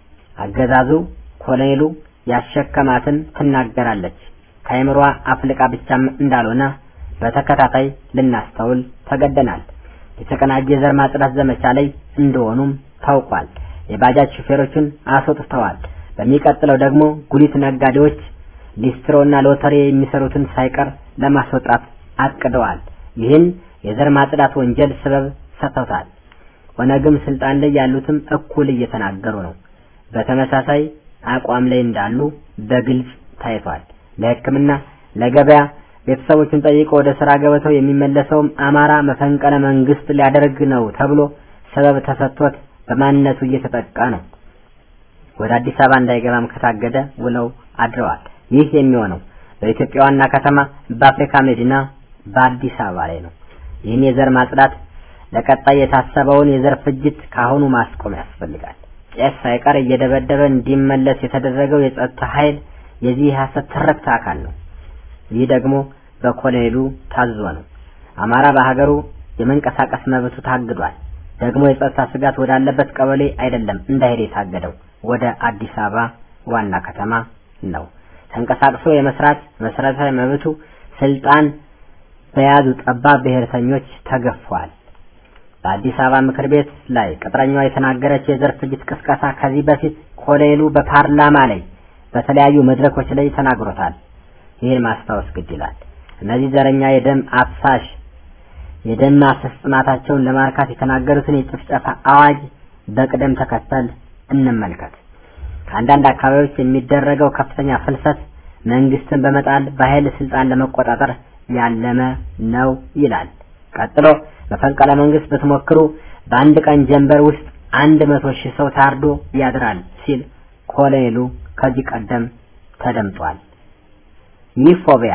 አገዛዙ ኮሎኔሉ ያሸከማትን ትናገራለች። ከአይምሯ አፍልቃ ብቻም እንዳልሆነ በተከታታይ ልናስተውል ተገደናል። የተቀናጀ የዘር ማጽዳት ዘመቻ ላይ እንደሆኑም ታውቋል። የባጃጅ ሹፌሮችን አስወጥተዋል። በሚቀጥለው ደግሞ ጉሊት ነጋዴዎች ሊስትሮና ሎተሪ የሚሰሩትን ሳይቀር ለማስወጣት አቅደዋል። ይህን የዘር ማጽዳት ወንጀል ስበብ ሰጥተውታል። ኦነግም ስልጣን ላይ ያሉትም እኩል እየተናገሩ ነው። በተመሳሳይ አቋም ላይ እንዳሉ በግልጽ ታይቷል። ለሕክምና ለገበያ ቤተሰቦቹን ጠይቆ ወደ ስራ ገበታው የሚመለሰውም አማራ መፈንቀለ መንግስት ሊያደርግ ነው ተብሎ ሰበብ ተሰጥቶት በማንነቱ እየተጠቃ ነው። ወደ አዲስ አበባ እንዳይገባም ከታገደ ውለው አድረዋል። ይህ የሚሆነው በኢትዮጵያ ዋና ከተማ በአፍሪካ መዲና በአዲስ አበባ ላይ ነው። ይህን የዘር ማጽዳት ለቀጣይ የታሰበውን የዘር ፍጅት ካሁኑ ማስቆም ያስፈልጋል። ቄስ ሳይቀር እየደበደበ እንዲመለስ የተደረገው የጸጥታ ኃይል የዚህ የሐሰት ትርክት አካል ነው። ይህ ደግሞ በኮሎኔሉ ታዞ ነው። አማራ በሀገሩ የመንቀሳቀስ መብቱ ታግዷል። ደግሞ የጸጥታ ስጋት ወዳለበት ቀበሌ አይደለም እንዳይሄድ የታገደው ወደ አዲስ አበባ ዋና ከተማ ነው። ተንቀሳቅሶ የመስራት መሰረታዊ መብቱ ስልጣን በያዙ ጠባብ ብሔርተኞች ተገፏል። በአዲስ አበባ ምክር ቤት ላይ ቅጥረኛዋ የተናገረችው የዘር ፍጅት ቅስቀሳ ከዚህ በፊት ኮሎኔሉ በፓርላማ ላይ በተለያዩ መድረኮች ላይ ተናግሮታል። ይህን ማስታወስ ግድ ይላል። እነዚህ ዘረኛ የደም አፍሳሽ የደም ማፍሰስ ጥማታቸውን ለማርካት የተናገሩትን የጭፍጨፋ አዋጅ በቅደም ተከተል እንመልከት። ከአንዳንድ አካባቢዎች የሚደረገው ከፍተኛ ፍልሰት መንግስትን በመጣል በኃይል ስልጣን ለመቆጣጠር ያለመ ነው ይላል። ቀጥሎ መፈንቅለ መንግስት ብትሞክሩ በአንድ ቀን ጀንበር ውስጥ አንድ መቶ ሺህ ሰው ታርዶ ያድራል ሲል ኮሎኔሉ ከዚህ ቀደም ተደምጧል። ይህ ፎቢያ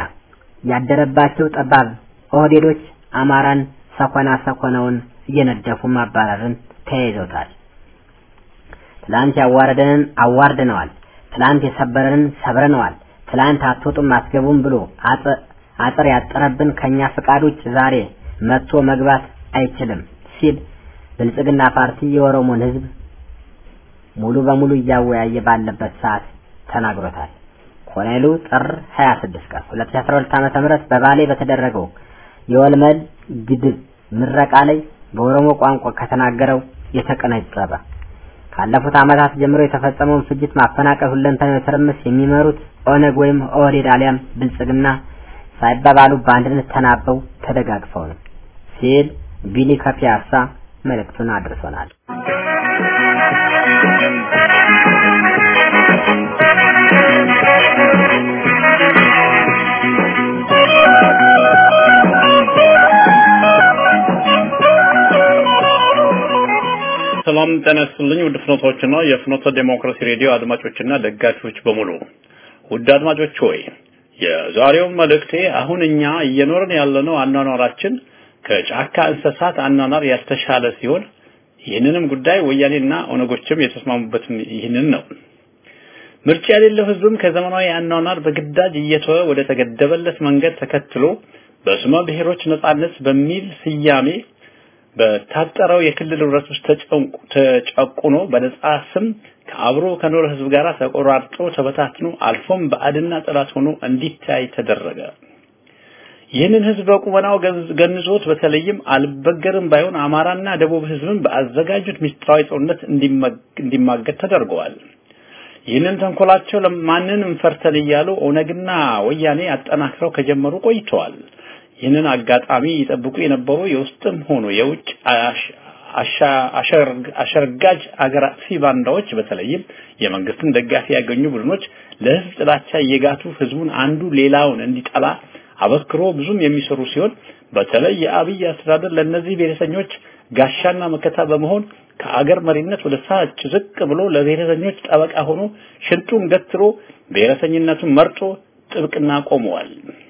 ያደረባቸው ጠባብ ኦህዴዶች አማራን ሰኮና ሰኮናውን እየነደፉ ማባረርን ተያይዘውታል። ትላንት ያዋረደንን አዋርደነዋል። ትላንት የሰበረንን ሰብረነዋል። ትላንት አትወጡም አትገቡም ብሎ አጥር ያጠረብን ከኛ ፍቃድ ውጭ ዛሬ መጥቶ መግባት አይችልም ሲል ብልጽግና ፓርቲ የኦሮሞን ህዝብ ሙሉ በሙሉ እያወያየ ባለበት ሰዓት ተናግሮታል። ኮሎኔሉ ጥር 26 ቀን 2012 ዓመተ ምህረት በባሌ በተደረገው የወልመል ግድብ ምረቃ ላይ በኦሮሞ ቋንቋ ከተናገረው የተቀነጨበ ካለፉት ዓመታት ጀምሮ የተፈጸመውን ፍጅት፣ ማፈናቀል፣ ሁለንተናዊ ትርምስ የሚመሩት ኦነግ ወይም ኦህዴድ አሊያም ብልጽግና ሳይባባሉ በአንድነት ተናበው ተደጋግፈው ነው ሲል ቢሊ ከፒያሳ መልእክቱን አድርሶናል።
ሰላም ጤና ይስጥልኝ ውድ ፍኖቶችና የፍኖተ ዴሞክራሲ ሬዲዮ አድማጮችና ደጋፊዎች በሙሉ ውድ አድማጮች ሆይ የዛሬው መልእክቴ አሁን እኛ እየኖርን ያለነው አኗኗራችን ከጫካ እንስሳት አኗኗር ያልተሻለ ሲሆን ይህንንም ጉዳይ ወያኔና ኦነጎችም የተስማሙበትም ይህንን ነው። ምርጫ የሌለው ህዝብም ከዘመናዊ አኗኗር በግዳጅ እየተወ ወደ ተገደበለት መንገድ ተከትሎ በስመ ብሔሮች ነጻነት በሚል ስያሜ በታጠረው የክልል ህብረት ውስጥ ተጨቁኖ በነጻ ስም ከአብሮ ከኖረ ህዝብ ጋር ተቆራርጦ ተበታትኖ አልፎም በአድና ጠላት ሆኖ እንዲታይ ተደረገ። ይህንን ህዝብ በቁመናው ገንዞት በተለይም አልበገርም ባይሆን አማራና ደቡብ ህዝብን በአዘጋጁት ምስጢራዊ ጦርነት እንዲማገድ ተደርገዋል። ይህንን ተንኮላቸው ለማንንም ፈርተን እያሉ ኦነግና ወያኔ አጠናክረው ከጀመሩ ቆይተዋል። ይህንን አጋጣሚ ይጠብቁ የነበሩ የውስጥም ሆኖ የውጭ አሸርጋጅ አገር አጥፊ ባንዳዎች በተለይም የመንግስትን ደጋፊ ያገኙ ቡድኖች ለህዝብ ጥላቻ እየጋቱ ህዝቡን አንዱ ሌላውን እንዲጠላ አበክሮ ብዙም የሚሰሩ ሲሆን በተለይ የአብይ አስተዳደር ለእነዚህ ብሔረሰኞች ጋሻና መከታ በመሆን ከአገር መሪነት ወደ ታች ዝቅ ብሎ ለብሔረሰኞች ጠበቃ ሆኖ ሽንጡን ገትሮ ብሔረሰኝነቱን መርጦ ጥብቅና ቆመዋል።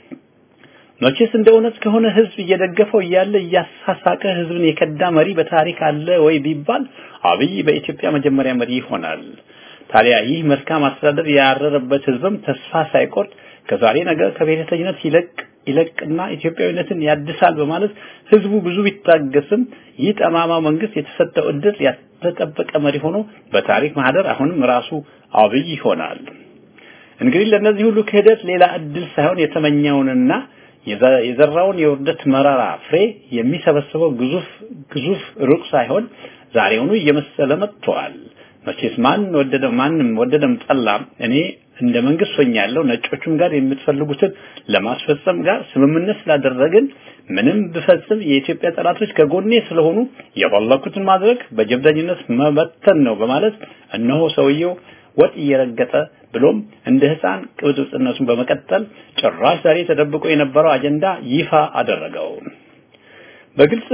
መቼስ እንደ እውነት ከሆነ ህዝብ እየደገፈው እያለ እያሳሳቀ ህዝብን የከዳ መሪ በታሪክ አለ ወይ ቢባል አብይ በኢትዮጵያ መጀመሪያ መሪ ይሆናል። ታዲያ ይህ መልካም አስተዳደር ያረረበት ህዝብም ተስፋ ሳይቆርጥ ከዛሬ ነገ ከብሔረተኝነት ይለቅ ይለቅና ኢትዮጵያዊነትን ያድሳል በማለት ህዝቡ ብዙ ቢታገስም ይህ ጠማማ መንግስት የተሰጠው እድል ያልተጠበቀ መሪ ሆኖ በታሪክ ማህደር አሁንም ራሱ አብይ ይሆናል። እንግዲህ ለእነዚህ ሁሉ ክህደት ሌላ እድል ሳይሆን የተመኘውንና የዘራውን የውርደት መራራ ፍሬ የሚሰበስበው ግዙፍ ግዙፍ ሩቅ ሳይሆን ዛሬውኑ እየመሰለ መጥቷል። መቼስ ማን ወደደ ማንም ወደደም ጠላም እኔ እንደ መንግስት ሆኛለሁ ነጮቹም ጋር የምትፈልጉትን ለማስፈጸም ጋር ስምምነት ስላደረግን ምንም ብፈጽም የኢትዮጵያ ጠላቶች ከጎኔ ስለሆኑ የፈለኩትን ማድረግ በጀብደኝነት መበተን ነው በማለት እነሆ ሰውየው ወጥ እየረገጠ ብሎም እንደ ህፃን ቅብጥብጥነቱን በመቀጠል ጭራሽ ዛሬ ተደብቆ የነበረው አጀንዳ ይፋ አደረገው። በግልጽ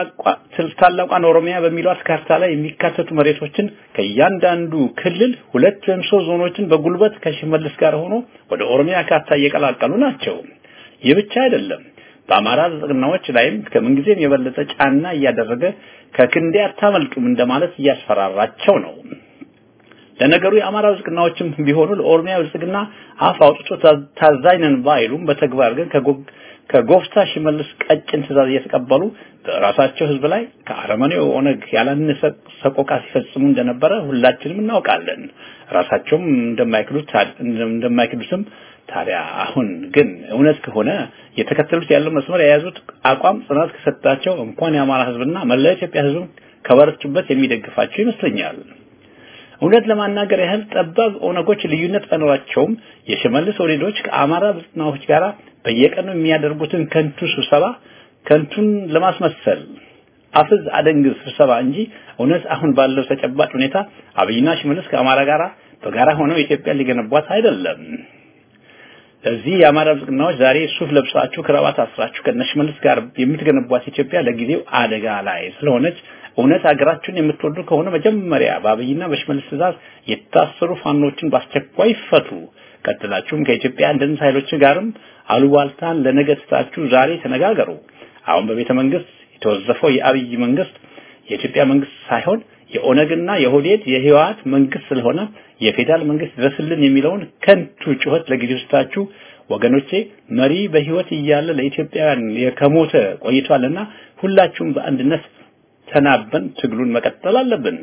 ታላቋን ኦሮሚያ በሚሏት ካርታ ላይ የሚካተቱ መሬቶችን ከእያንዳንዱ ክልል ሁለት ወይም ሶስት ዞኖችን በጉልበት ከሽመልስ ጋር ሆኖ ወደ ኦሮሚያ ካርታ እየቀላቀሉ ናቸው። ይህ ብቻ አይደለም። በአማራ ዘጠናዎች ላይም ከምንጊዜም የበለጠ ጫና እያደረገ ከክንዴ አታመልጡም እንደማለት እያስፈራራቸው ነው። ለነገሩ የአማራ ብልጽግናዎችም ቢሆኑ ለኦሮሚያ ብልጽግና አፍ አውጥቶ ታዛኝ ነን ባይሉም በተግባር ግን ከጎፍታ ሽመልስ ቀጭን ትእዛዝ እየተቀበሉ በራሳቸው ህዝብ ላይ ከአረመኔው ኦነግ ያላነሰ ሰቆቃ ሲፈጽሙ እንደነበረ ሁላችንም እናውቃለን። ራሳቸውም እንደማይክዱት እንደማይክዱትም ታዲያ አሁን ግን እውነት ከሆነ የተከተሉት ያለው መስመር የያዙት አቋም ጽናት ከሰጣቸው እንኳን የአማራ ህዝብና መላ ኢትዮጵያ ህዝብ ከበረቱበት የሚደግፋቸው ይመስለኛል። እውነት ለማናገር ያህል ጠባብ ኦነጎች ልዩነት ባይኖራቸውም የሽመልስ ወሬዶች ከአማራ ብልጽግናዎች ጋር በየቀኑ የሚያደርጉትን ከንቱ ስብሰባ ከንቱን ለማስመሰል አፍዝ አደንግዝ ስብሰባ እንጂ እውነት አሁን ባለው ተጨባጭ ሁኔታ አብይና ሽመልስ ከአማራ ጋር በጋራ ሆነው ኢትዮጵያ ሊገነቧት አይደለም። ለዚህ የአማራ ብልጽግናዎች ዛሬ ሱፍ ለብሳችሁ ክራባት አስራችሁ ከነሽመልስ ጋር የምትገነቧት ኢትዮጵያ ለጊዜው አደጋ ላይ ስለሆነች እውነት ሀገራችሁን የምትወዱ ከሆነ መጀመሪያ በአብይና በሽመልስ ትእዛዝ የታሰሩ ፋኖችን በአስቸኳይ ይፈቱ። ቀጥላችሁም ከኢትዮጵያ አንድነት ኃይሎች ጋርም አሉባልታን ለነገ ትታችሁ ዛሬ ተነጋገሩ። አሁን በቤተ መንግስት የተወዘፈው የአብይ መንግስት የኢትዮጵያ መንግስት ሳይሆን የኦነግና የሆዴድ የህወሓት መንግስት ስለሆነ የፌዴራል መንግስት ድረስልን የሚለውን ከንቱ ጩኸት ለጊዜው ስታችሁ ወገኖቼ መሪ በህይወት እያለ ለኢትዮጵያውያን ከሞተ ቆይቷልና ሁላችሁም በአንድነት ተናበን ትግሉን መቀጠል አለብን።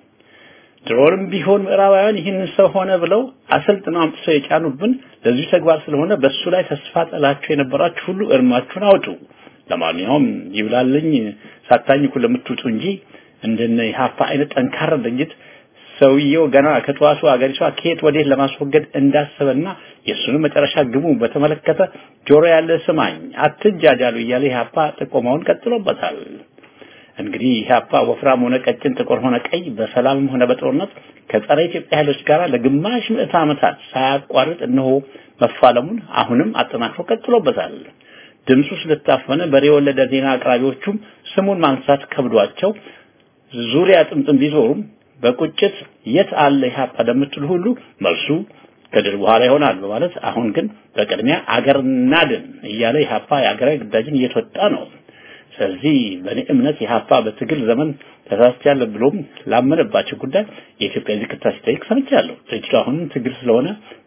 ድሮንም ቢሆን ምዕራባውያን ይህንን ሰው ሆነ ብለው አሰልጥነው አምጥተው የጫኑብን ለዚህ ተግባር ስለሆነ በሱ ላይ ተስፋ ጥላችሁ የነበራችሁ ሁሉ እርማችሁን አውጡ። ለማንኛውም ይብላልኝ ሳታኝኩ ለምትውጡ እንጂ እንደነ ኢህአፓ አይነት ጠንካራ ድርጅት ሰውየው ገና ከጠዋቱ አገሪቷ ከየት ወዴት ለማስወገድ እንዳሰበና የእሱንም መጨረሻ ግቡ በተመለከተ ጆሮ ያለ ስማኝ አትጃጃሉ እያለ ኢህአፓ ጥቆማውን ቀጥሎበታል። እንግዲህ ኢህአፓ ወፍራም ሆነ ቀጭን፣ ጥቁር ሆነ ቀይ፣ በሰላምም ሆነ በጦርነት ከጸረ ኢትዮጵያ ኃይሎች ጋር ለግማሽ ምዕተ ዓመታት ሳያቋርጥ እነሆ መፋለሙን አሁንም አጠናክሮ ቀጥሎበታል። ድምፁ ስለታፈነ በሬ ወለደ ዜና አቅራቢዎቹም ስሙን ማንሳት ከብዷቸው ዙሪያ ጥምጥም ቢዞሩም በቁጭት የት አለ ኢህአፓ ለምትሉ ሁሉ መልሱ ከድል በኋላ ይሆናል በማለት አሁን ግን በቅድሚያ አገር እናድን እያለ ኢህአፓ የአገራዊ ግዳጅን እየተወጣ ነው። ስለዚህ በእኔ እምነት ኢህአፓ በትግል ዘመን ተሳስቻለሁ ብሎም ላመነባቸው ጉዳይ የኢትዮጵያ ይቅርታ ሲጠይቅ ሰምቻለሁ። ድርጅቱ አሁንም ትግል ስለሆነ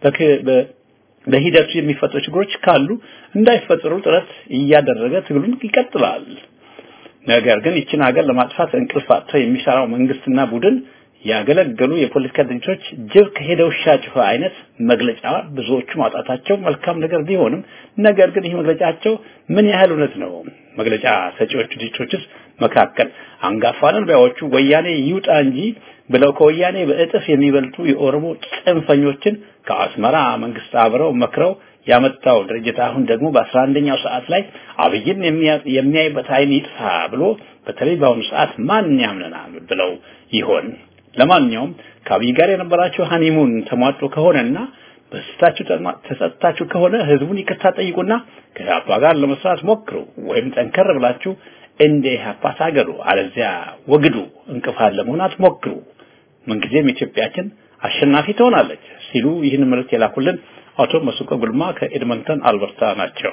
በሂደቱ የሚፈጠሩ ችግሮች ካሉ እንዳይፈጠሩ ጥረት እያደረገ ትግሉን ይቀጥላል። ነገር ግን ይችን ሀገር ለማጥፋት እንቅልፍ አጥተው የሚሰራው መንግስትና ቡድን ያገለገሉ የፖለቲካ ድርጅቶች ጅብ ከሄደ ውሻ ጮኸ አይነት መግለጫ ብዙዎቹ ማውጣታቸው መልካም ነገር ቢሆንም ነገር ግን ይህ መግለጫቸው ምን ያህል እውነት ነው? መግለጫ ሰጪዎቹ ድርጅቶችስ መካከል አንጋፋ ነን ባዮቹ ወያኔ ይውጣ እንጂ ብለው ከወያኔ በእጥፍ የሚበልጡ የኦሮሞ ጽንፈኞችን ከአስመራ መንግስት አብረው መክረው ያመጣው ድርጅት አሁን ደግሞ በአስራ አንደኛው ሰዓት ላይ አብይን የሚያይበት አይን ይጥፋ ብሎ በተለይ በአሁኑ ሰዓት ማን ያምነናል ብለው ይሆን? ለማንኛውም ከአብይ ጋር የነበራቸው ሃኒሙን ተሟጦ ከሆነና በስታችሁ ተሰጥታችሁ ከሆነ ህዝቡን ይቅርታ ጠይቁና ከኢህአፓ ጋር ለመስራት ሞክሩ፣ ወይም ጠንከር ብላችሁ እንደ ኢህአፓ ታገሉ፣ አለዚያ ወግዱ፣ እንቅፋት ለመሆን አትሞክሩ። ምንጊዜም ኢትዮጵያችን አሸናፊ ትሆናለች ሲሉ ይህን መልእክት የላኩልን አቶ መስቆ ጉልማ ከኤድመንተን አልበርታ ናቸው።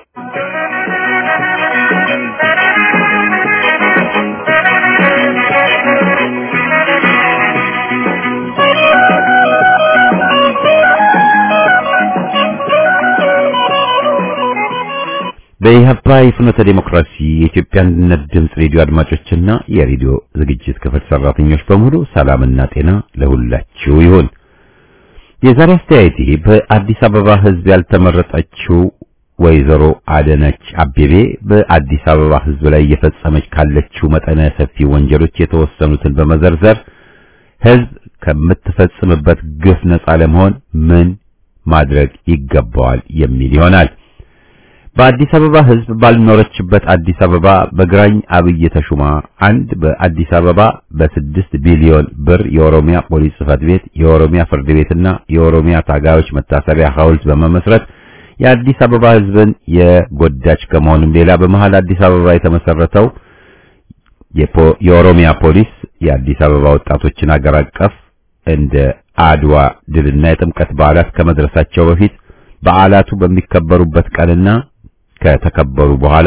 በኢህአፓ የፍኖተ ዲሞክራሲ የኢትዮጵያ አንድነት ድምፅ ሬዲዮ አድማጮችና የሬዲዮ ዝግጅት ክፍል ሰራተኞች በሙሉ ሰላምና ጤና ለሁላችሁ ይሁን። የዛሬ አስተያየቴ በአዲስ አበባ ህዝብ ያልተመረጠችው ወይዘሮ አደነች አቤቤ በአዲስ አበባ ህዝብ ላይ እየፈጸመች ካለችው መጠነ ሰፊ ወንጀሎች የተወሰኑትን በመዘርዘር ህዝብ ከምትፈጽምበት ግፍ ነፃ ለመሆን ምን ማድረግ ይገባዋል የሚል ይሆናል። በአዲስ አበባ ህዝብ ባልኖረችበት አዲስ አበባ በግራኝ አብይ ተሹማ አንድ በአዲስ አበባ በስድስት ቢሊዮን ብር የኦሮሚያ ፖሊስ ጽህፈት ቤት፣ የኦሮሚያ ፍርድ ቤትና የኦሮሚያ ታጋዮች መታሰቢያ ሐውልት በመመስረት የአዲስ አበባ ህዝብን የጎዳች ከመሆኑም ሌላ በመሃል አዲስ አበባ የተመሰረተው የኦሮሚያ ፖሊስ የአዲስ አበባ ወጣቶችን አገር አቀፍ እንደ አድዋ ድልና የጥምቀት በዓላት ከመድረሳቸው በፊት በዓላቱ በሚከበሩበት ቀንና ከተከበሩ በኋላ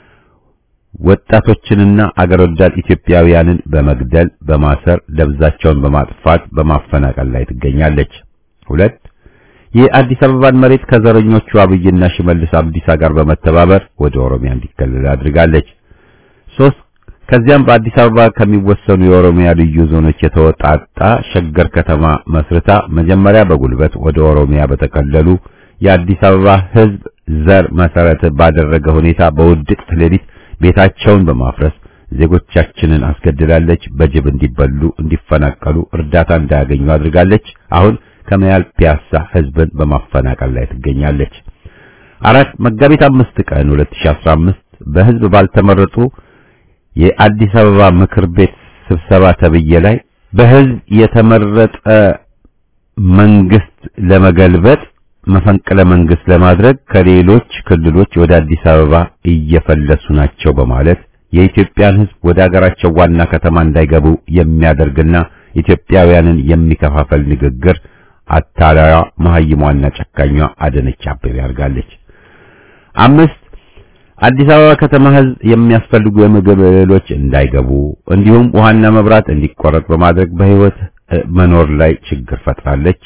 ወጣቶችንና አገር ወዳድ ኢትዮጵያውያንን በመግደል በማሰር ደብዛቸውን በማጥፋት በማፈናቀል ላይ ትገኛለች። ሁለት የአዲስ አበባን መሬት ከዘረኞቹ አብይና ሽመልስ አብዲሳ ጋር በመተባበር ወደ ኦሮሚያ እንዲከለል አድርጋለች። ሶስት ከዚያም በአዲስ አበባ ከሚወሰኑ የኦሮሚያ ልዩ ዞኖች የተወጣጣ ሸገር ከተማ መስርታ መጀመሪያ በጉልበት ወደ ኦሮሚያ በተከለሉ የአዲስ አበባ ህዝብ ዘር መሰረት ባደረገ ሁኔታ በውድቅት ሌሊት ቤታቸውን በማፍረስ ዜጎቻችንን አስገድላለች። በጅብ እንዲበሉ፣ እንዲፈናቀሉ፣ እርዳታ እንዳያገኙ አድርጋለች። አሁን ከመያል ፒያሳ ህዝብን በማፈናቀል ላይ ትገኛለች። አራት መጋቢት አምስት ቀን 2015 በህዝብ ባልተመረጡ የአዲስ አበባ ምክር ቤት ስብሰባ ተብዬ ላይ በህዝብ የተመረጠ መንግስት ለመገልበጥ መፈንቅለ መንግስት ለማድረግ ከሌሎች ክልሎች ወደ አዲስ አበባ እየፈለሱ ናቸው በማለት የኢትዮጵያን ህዝብ ወደ አገራቸው ዋና ከተማ እንዳይገቡ የሚያደርግና ኢትዮጵያውያንን የሚከፋፈል ንግግር አታላያ መሀይሟና ጨካኟ አዳነች አቤቤ አድርጋለች። አምስት አዲስ አበባ ከተማ ህዝብ የሚያስፈልጉ የምግብ እህሎች እንዳይገቡ እንዲሁም ውሃና መብራት እንዲቆረጥ በማድረግ በህይወት መኖር ላይ ችግር ፈጥራለች።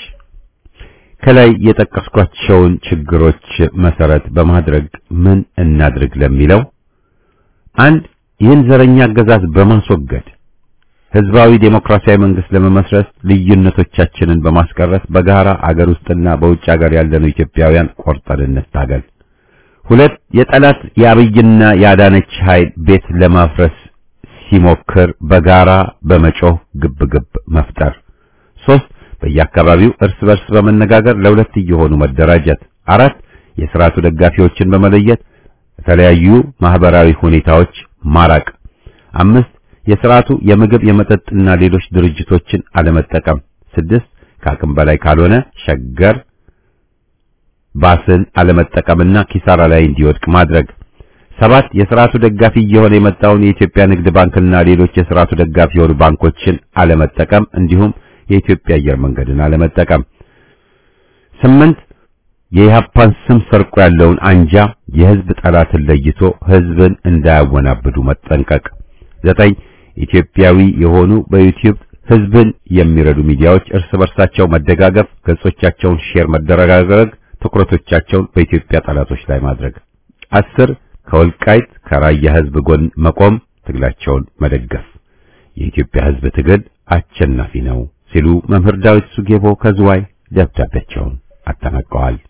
ከላይ የጠቀስኳቸውን ችግሮች መሰረት በማድረግ ምን እናድርግ ለሚለው አንድ ይህን ዘረኛ አገዛዝ በማስወገድ ህዝባዊ ዴሞክራሲያዊ መንግስት ለመመስረት ልዩነቶቻችንን በማስቀረት በጋራ አገር ውስጥና በውጭ ሀገር ያለነው ኢትዮጵያውያን ቆርጠን እንታገል። ሁለት የጠላት የአብይና የአዳነች ኃይል ቤት ለማፍረስ ሲሞክር በጋራ በመጮህ ግብግብ መፍጠር። ሶስት በየአካባቢው እርስ በርስ በመነጋገር ለሁለት እየሆኑ መደራጀት። አራት የስርዓቱ ደጋፊዎችን በመለየት የተለያዩ ማህበራዊ ሁኔታዎች ማራቅ። አምስት የስርዓቱ የምግብ የመጠጥና ሌሎች ድርጅቶችን አለመጠቀም። ስድስት ከአቅም በላይ ካልሆነ ሸገር ባስን አለመጠቀምና ኪሳራ ላይ እንዲወድቅ ማድረግ። ሰባት የስርዓቱ ደጋፊ እየሆነ የመጣውን የኢትዮጵያ ንግድ ባንክና ሌሎች የስርዓቱ ደጋፊ የሆኑ ባንኮችን አለመጠቀም እንዲሁም የኢትዮጵያ አየር መንገድን አለመጠቀም። ስምንት የኢህአፓን ስም ሰርቆ ያለውን አንጃ የህዝብ ጠላትን ለይቶ ህዝብን እንዳያወናብዱ መጠንቀቅ። ዘጠኝ ኢትዮጵያዊ የሆኑ በዩቲዩብ ህዝብን የሚረዱ ሚዲያዎች እርስ በርሳቸው መደጋገፍ፣ ገጾቻቸውን ሼር መደረጋገግ፣ ትኩረቶቻቸውን በኢትዮጵያ ጠላቶች ላይ ማድረግ። አስር ከወልቃይት ከራያ ህዝብ ጎን መቆም፣ ትግላቸውን መደገፍ። የኢትዮጵያ ህዝብ ትግል አሸናፊ ነው ሲሉ መምህር ዳዊት ሱጌቦ ከዝዋይ ደብዳቤያቸውን አጠናቀዋል።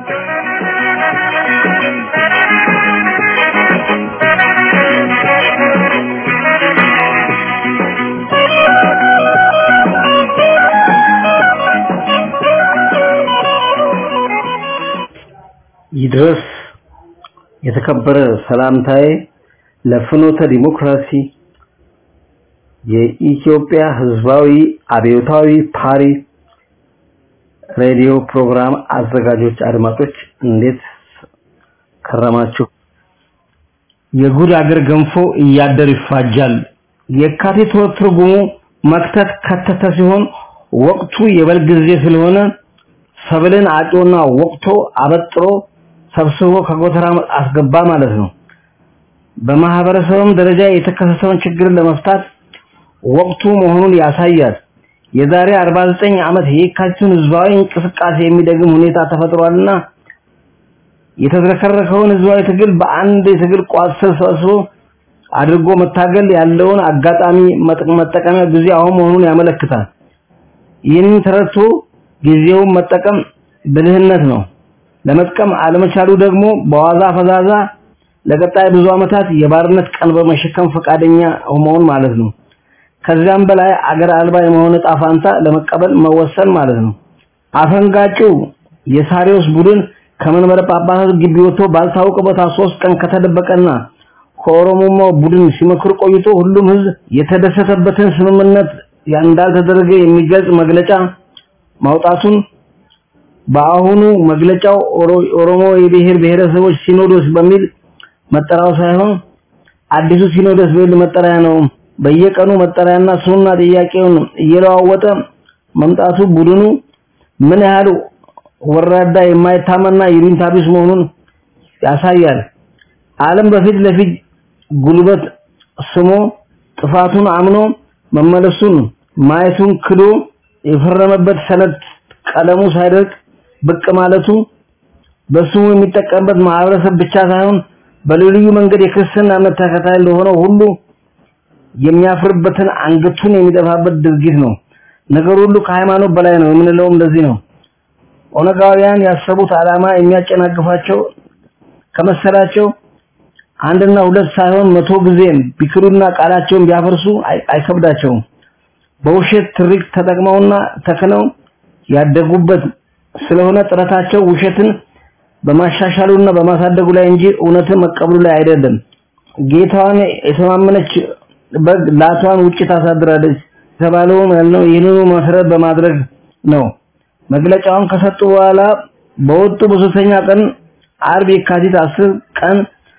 ይድረስ የተከበረ ሰላምታዬ ለፍኖተ ዲሞክራሲ የኢትዮጵያ ህዝባዊ አብዮታዊ ፓሪ ሬዲዮ ፕሮግራም አዘጋጆች አድማጮች እንዴት ከረማችሁ? የጉድ አገር ገንፎ እያደር ይፋጃል። የካቲት ወር ትርጉሙ መክተት ከተተ ሲሆን ወቅቱ የበልግ ጊዜ ስለሆነ ሰብልን አጮና ወቅቶ አበጥሮ ሰብስቦ ከጎተራ አስገባ ማለት ነው። በማህበረሰብም ደረጃ የተከሰተውን ችግር ለመፍታት ወቅቱ መሆኑን ያሳያል። የዛሬ 49 ዓመት የካቲቱን ህዝባዊ እንቅስቃሴ የሚደግም ሁኔታ ተፈጥሯልና የተዝረከረከውን ህዝባዊ ትግል በአንድ የትግል ቋት ስር ሰብስቦ አድርጎ መታገል ያለውን አጋጣሚ መጠቀሚያ ጊዜ አሁን መሆኑን ያመለክታል። ይህንን ተረድቶ ጊዜውን መጠቀም ብልህነት ነው። ለመጥቀም አለመቻሉ ደግሞ በዋዛ ፈዛዛ ለቀጣይ ብዙ ዓመታት የባርነት ቀንበር መሸከም ፈቃደኛ መሆን ማለት ነው። ከዚያም በላይ አገር አልባ የመሆን ዕጣ ፋንታ ለመቀበል መወሰን ማለት ነው። አፈንጋጩ የሳሪዎስ ቡድን ከመንበረ ጳጳሳት ግቢ ወጥቶ ባልታወቀ ቦታ ሶስት ቀን ከተደበቀና ከኦሮሞማ ቡድን ሲመክር ቆይቶ ሁሉም ህዝብ የተደሰተበትን ስምምነት እንዳልተደረገ የሚገልጽ መግለጫ ማውጣቱን በአሁኑ መግለጫው ኦሮሞ የብሔር ብሔረሰቦች ሲኖዶስ በሚል መጠራው ሳይሆን አዲሱ ሲኖዶስ በሚል መጠሪያ ነው። በየቀኑ መጠሪያና ስሙና ጥያቄውን እየለዋወጠ መምጣቱ ቡድኑ ምን ያህል ወራዳ የማይታመና ይሉኝታ ቢስ መሆኑን ያሳያል። ዓለም በፊት ለፊት ጉልበት ስሞ ጥፋቱን አምኖ መመለሱን ማየቱን ክዶ የፈረመበት ሰነድ ቀለሙ ሳይደርቅ ብቅ ማለቱ በስሙ የሚጠቀምበት ማህበረሰብ ብቻ ሳይሆን በልዩ መንገድ የክርስትና እምነት ተከታይ ለሆነው ሁሉ የሚያፍርበትን አንገቱን የሚደፋበት ድርጊት ነው። ነገር ሁሉ ከሃይማኖት በላይ ነው የምንለውም ለዚህ ነው። ኦነጋውያን ያሰቡት ዓላማ የሚያጨናግፋቸው ከመሰላቸው አንድና ሁለት ሳይሆን መቶ ጊዜም ቢክሩና ቃላቸውን ቢያፈርሱ አይከብዳቸውም። በውሸት ትርክ ተጠቅመውና ተክነው ያደጉበት ስለሆነ ጥረታቸው ውሸትን በማሻሻሉና በማሳደጉ ላይ እንጂ እውነትን መቀበሉ ላይ አይደለም። ጌታዋን የተማመነች በግ ላቷን ውጭ ታሳድራለች የተባለውም ያልነው ይህንኑ መሰረት በማድረግ ነው። መግለጫውን ከሰጡ በኋላ በወጡ በሶስተኛ ቀን አርብ የካቲት 10 ቀን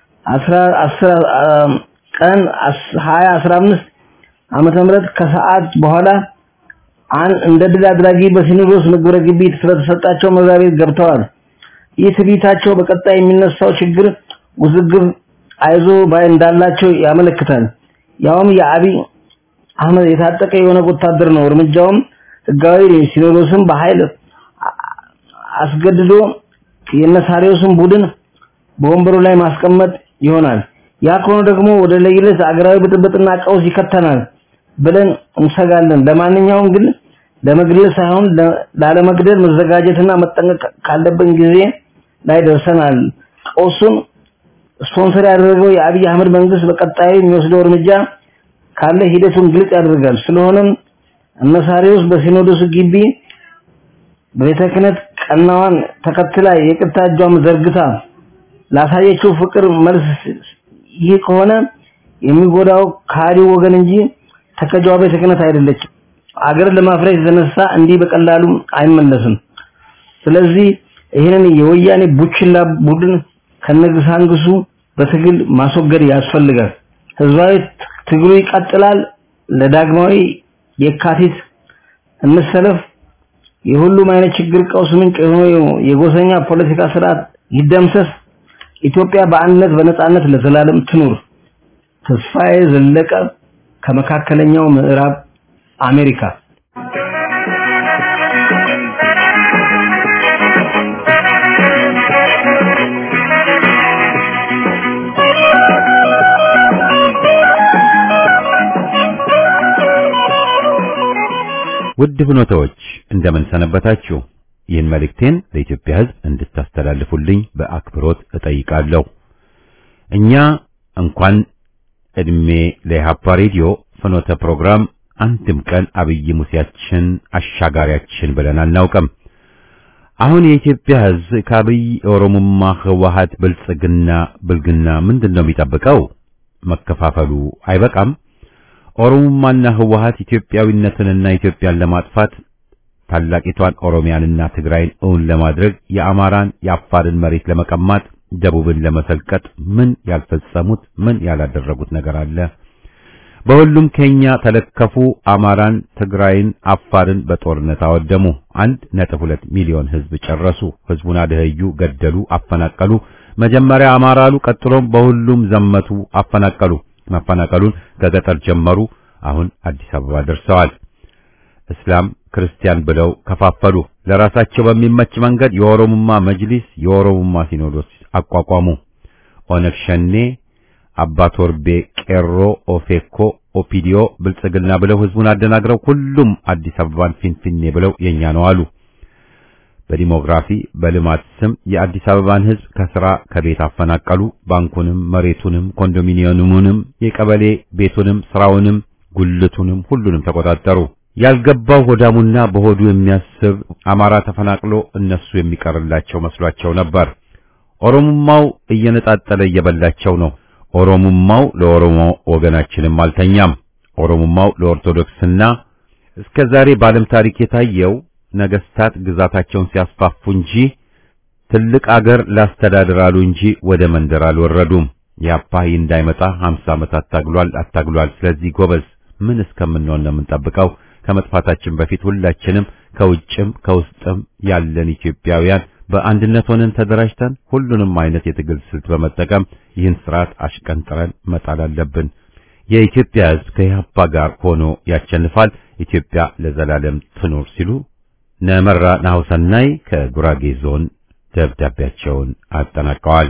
10 ቀን 2015 ዓመተ ምህረት ከሰዓት በኋላ አን እንደ ድል አድራጊ በሲኖዶስ ምግብረ ግቢ ስለተሰጣቸው መዛቤት ቤት ገብተዋል። ይህ ትዕቢታቸው በቀጣይ የሚነሳው ችግር ውዝግብ አይዞ ባይ እንዳላቸው ያመለክታል። ያውም የአብይ አህመድ የታጠቀ የሆነ ወታደር ነው። እርምጃውም ህጋዊ ሲኖዶስን በኃይል አስገድዶ የነሳሪዎስን ቡድን በወንበሩ ላይ ማስቀመጥ ይሆናል። ያ ከሆነ ደግሞ ወደ ለይለት አገራዊ ብጥብጥና ቀውስ ይከተናል ብለን እንሰጋለን። ለማንኛውም ግን ለመግደል ሳይሆን ላለመግደል መዘጋጀትና መጠንቀቅ ካለብን ጊዜ ላይ ደርሰናል። ቀውሱን ስፖንሰር ያደረገው የአብይ አህመድ መንግስት በቀጣዩ የሚወስደው እርምጃ ካለ ሂደቱን ግልጽ ያደርጋል። ስለሆነም እነሳሪውስ በሲኖዶስ ግቢ በቤተ ክህነት ቀናዋን ተከትላ የቅርታ እጇን ዘርግታ ላሳየችው ፍቅር መልስ ይህ ከሆነ የሚጎዳው ካዲው ወገን እንጂ ተከጃዋ ቤተ ክህነት አይደለችም። አገር ለማፍረስ የተነሳ እንዲህ በቀላሉ አይመለስም። ስለዚህ ይህንን የወያኔ ቡችላ ቡድን ከነግሳንግሱ በትግል ማስወገድ ያስፈልጋል። ህዝባዊ ትግሉ ይቀጥላል። ለዳግማዊ የካቲት እንሰለፍ። የሁሉም አይነት ችግር ቀውስ ምንጭ የሆነው የጎሰኛ ፖለቲካ ስርዓት ይደምሰስ። ኢትዮጵያ በአንድነት በነጻነት ለዘላለም ትኑር። ተስፋዬ ዘለቀ ከመካከለኛው ምዕራብ አሜሪካ
ውድ ፍኖተዎች እንደምን ሰነበታችሁ? ይህን መልእክቴን ለኢትዮጵያ ሕዝብ እንድታስተላልፉልኝ በአክብሮት እጠይቃለሁ። እኛ እንኳን እድሜ ለኢህአፓ ሬዲዮ ፍኖተ ፕሮግራም አንድም ቀን አብይ ሙሴያችን አሻጋሪያችን ብለን አናውቅም። አሁን የኢትዮጵያ ሕዝብ ከአብይ ኦሮሞማ፣ ህወሓት፣ ብልጽግና ብልግና ምንድን ነው የሚጠብቀው? መከፋፈሉ አይበቃም? ኦሮሞማና ህወሓት ኢትዮጵያዊነትንና ኢትዮጵያን ለማጥፋት ታላቂቷን ኦሮሚያንና ትግራይን እውን ለማድረግ የአማራን የአፋርን መሬት ለመቀማት ደቡብን ለመሰልቀጥ ምን ያልፈጸሙት ምን ያላደረጉት ነገር አለ? በሁሉም ከኛ ተለከፉ። አማራን፣ ትግራይን፣ አፋርን በጦርነት አወደሙ። አንድ ነጥብ ሁለት ሚሊዮን ህዝብ ጨረሱ። ህዝቡን አደህዩ፣ ገደሉ፣ አፈናቀሉ። መጀመሪያ አማራ አሉ፣ ቀጥሎም በሁሉም ዘመቱ፣ አፈናቀሉ። ማፈናቀሉን ከገጠር ጀመሩ። አሁን አዲስ አበባ ደርሰዋል። እስላም ክርስቲያን ብለው ከፋፈሉ። ለራሳቸው በሚመች መንገድ የኦሮሞማ መጅሊስ፣ የኦሮሞማ ሲኖዶስ አቋቋሙ። ኦነግ ሸኔ፣ አባ ቶርቤ፣ ቄሮ፣ ኦፌኮ፣ ኦፒዲዮ፣ ብልጽግና ብለው ህዝቡን አደናግረው ሁሉም አዲስ አበባን ፊንፊኔ ብለው የኛ ነው አሉ። በዲሞግራፊ በልማት ስም የአዲስ አበባን ህዝብ ከስራ ከቤት አፈናቀሉ። ባንኩንም፣ መሬቱንም፣ ኮንዶሚኒየሙንም፣ የቀበሌ ቤቱንም፣ ስራውንም፣ ጉልቱንም ሁሉንም ተቆጣጠሩ። ያልገባው ሆዳሙና በሆዱ የሚያስብ አማራ ተፈናቅሎ እነሱ የሚቀርላቸው መስሏቸው ነበር። ኦሮሞማው እየነጣጠለ እየበላቸው ነው። ኦሮሞማው ለኦሮሞ ወገናችንም አልተኛም። ኦሮሞማው ለኦርቶዶክስና እስከ ዛሬ በዓለም ታሪክ የታየው ነገስታት ግዛታቸውን ሲያስፋፉ እንጂ ትልቅ አገር ላስተዳድር አሉ እንጂ ወደ መንደር አልወረዱም። የአፓይ እንዳይመጣ 50 ዓመት አታግሏል አታግሏል። ስለዚህ ጎበዝ ምን እስከምንሆን ነው የምንጠብቀው? ከመጥፋታችን በፊት ሁላችንም ከውጭም ከውስጥም ያለን ኢትዮጵያውያን በአንድነት ሆነን ተደራጅተን ሁሉንም አይነት የትግል ስልት በመጠቀም ይህን ስርዓት አሽቀንጥረን መጣል አለብን። የኢትዮጵያ ሕዝብ ከኢህአፓ ጋር ሆኖ ያሸንፋል። ኢትዮጵያ ለዘላለም ትኑር ሲሉ ነመራ ናሁሰናይ ከጉራጌ ዞን ደብዳቤያቸውን አጠናቀዋል።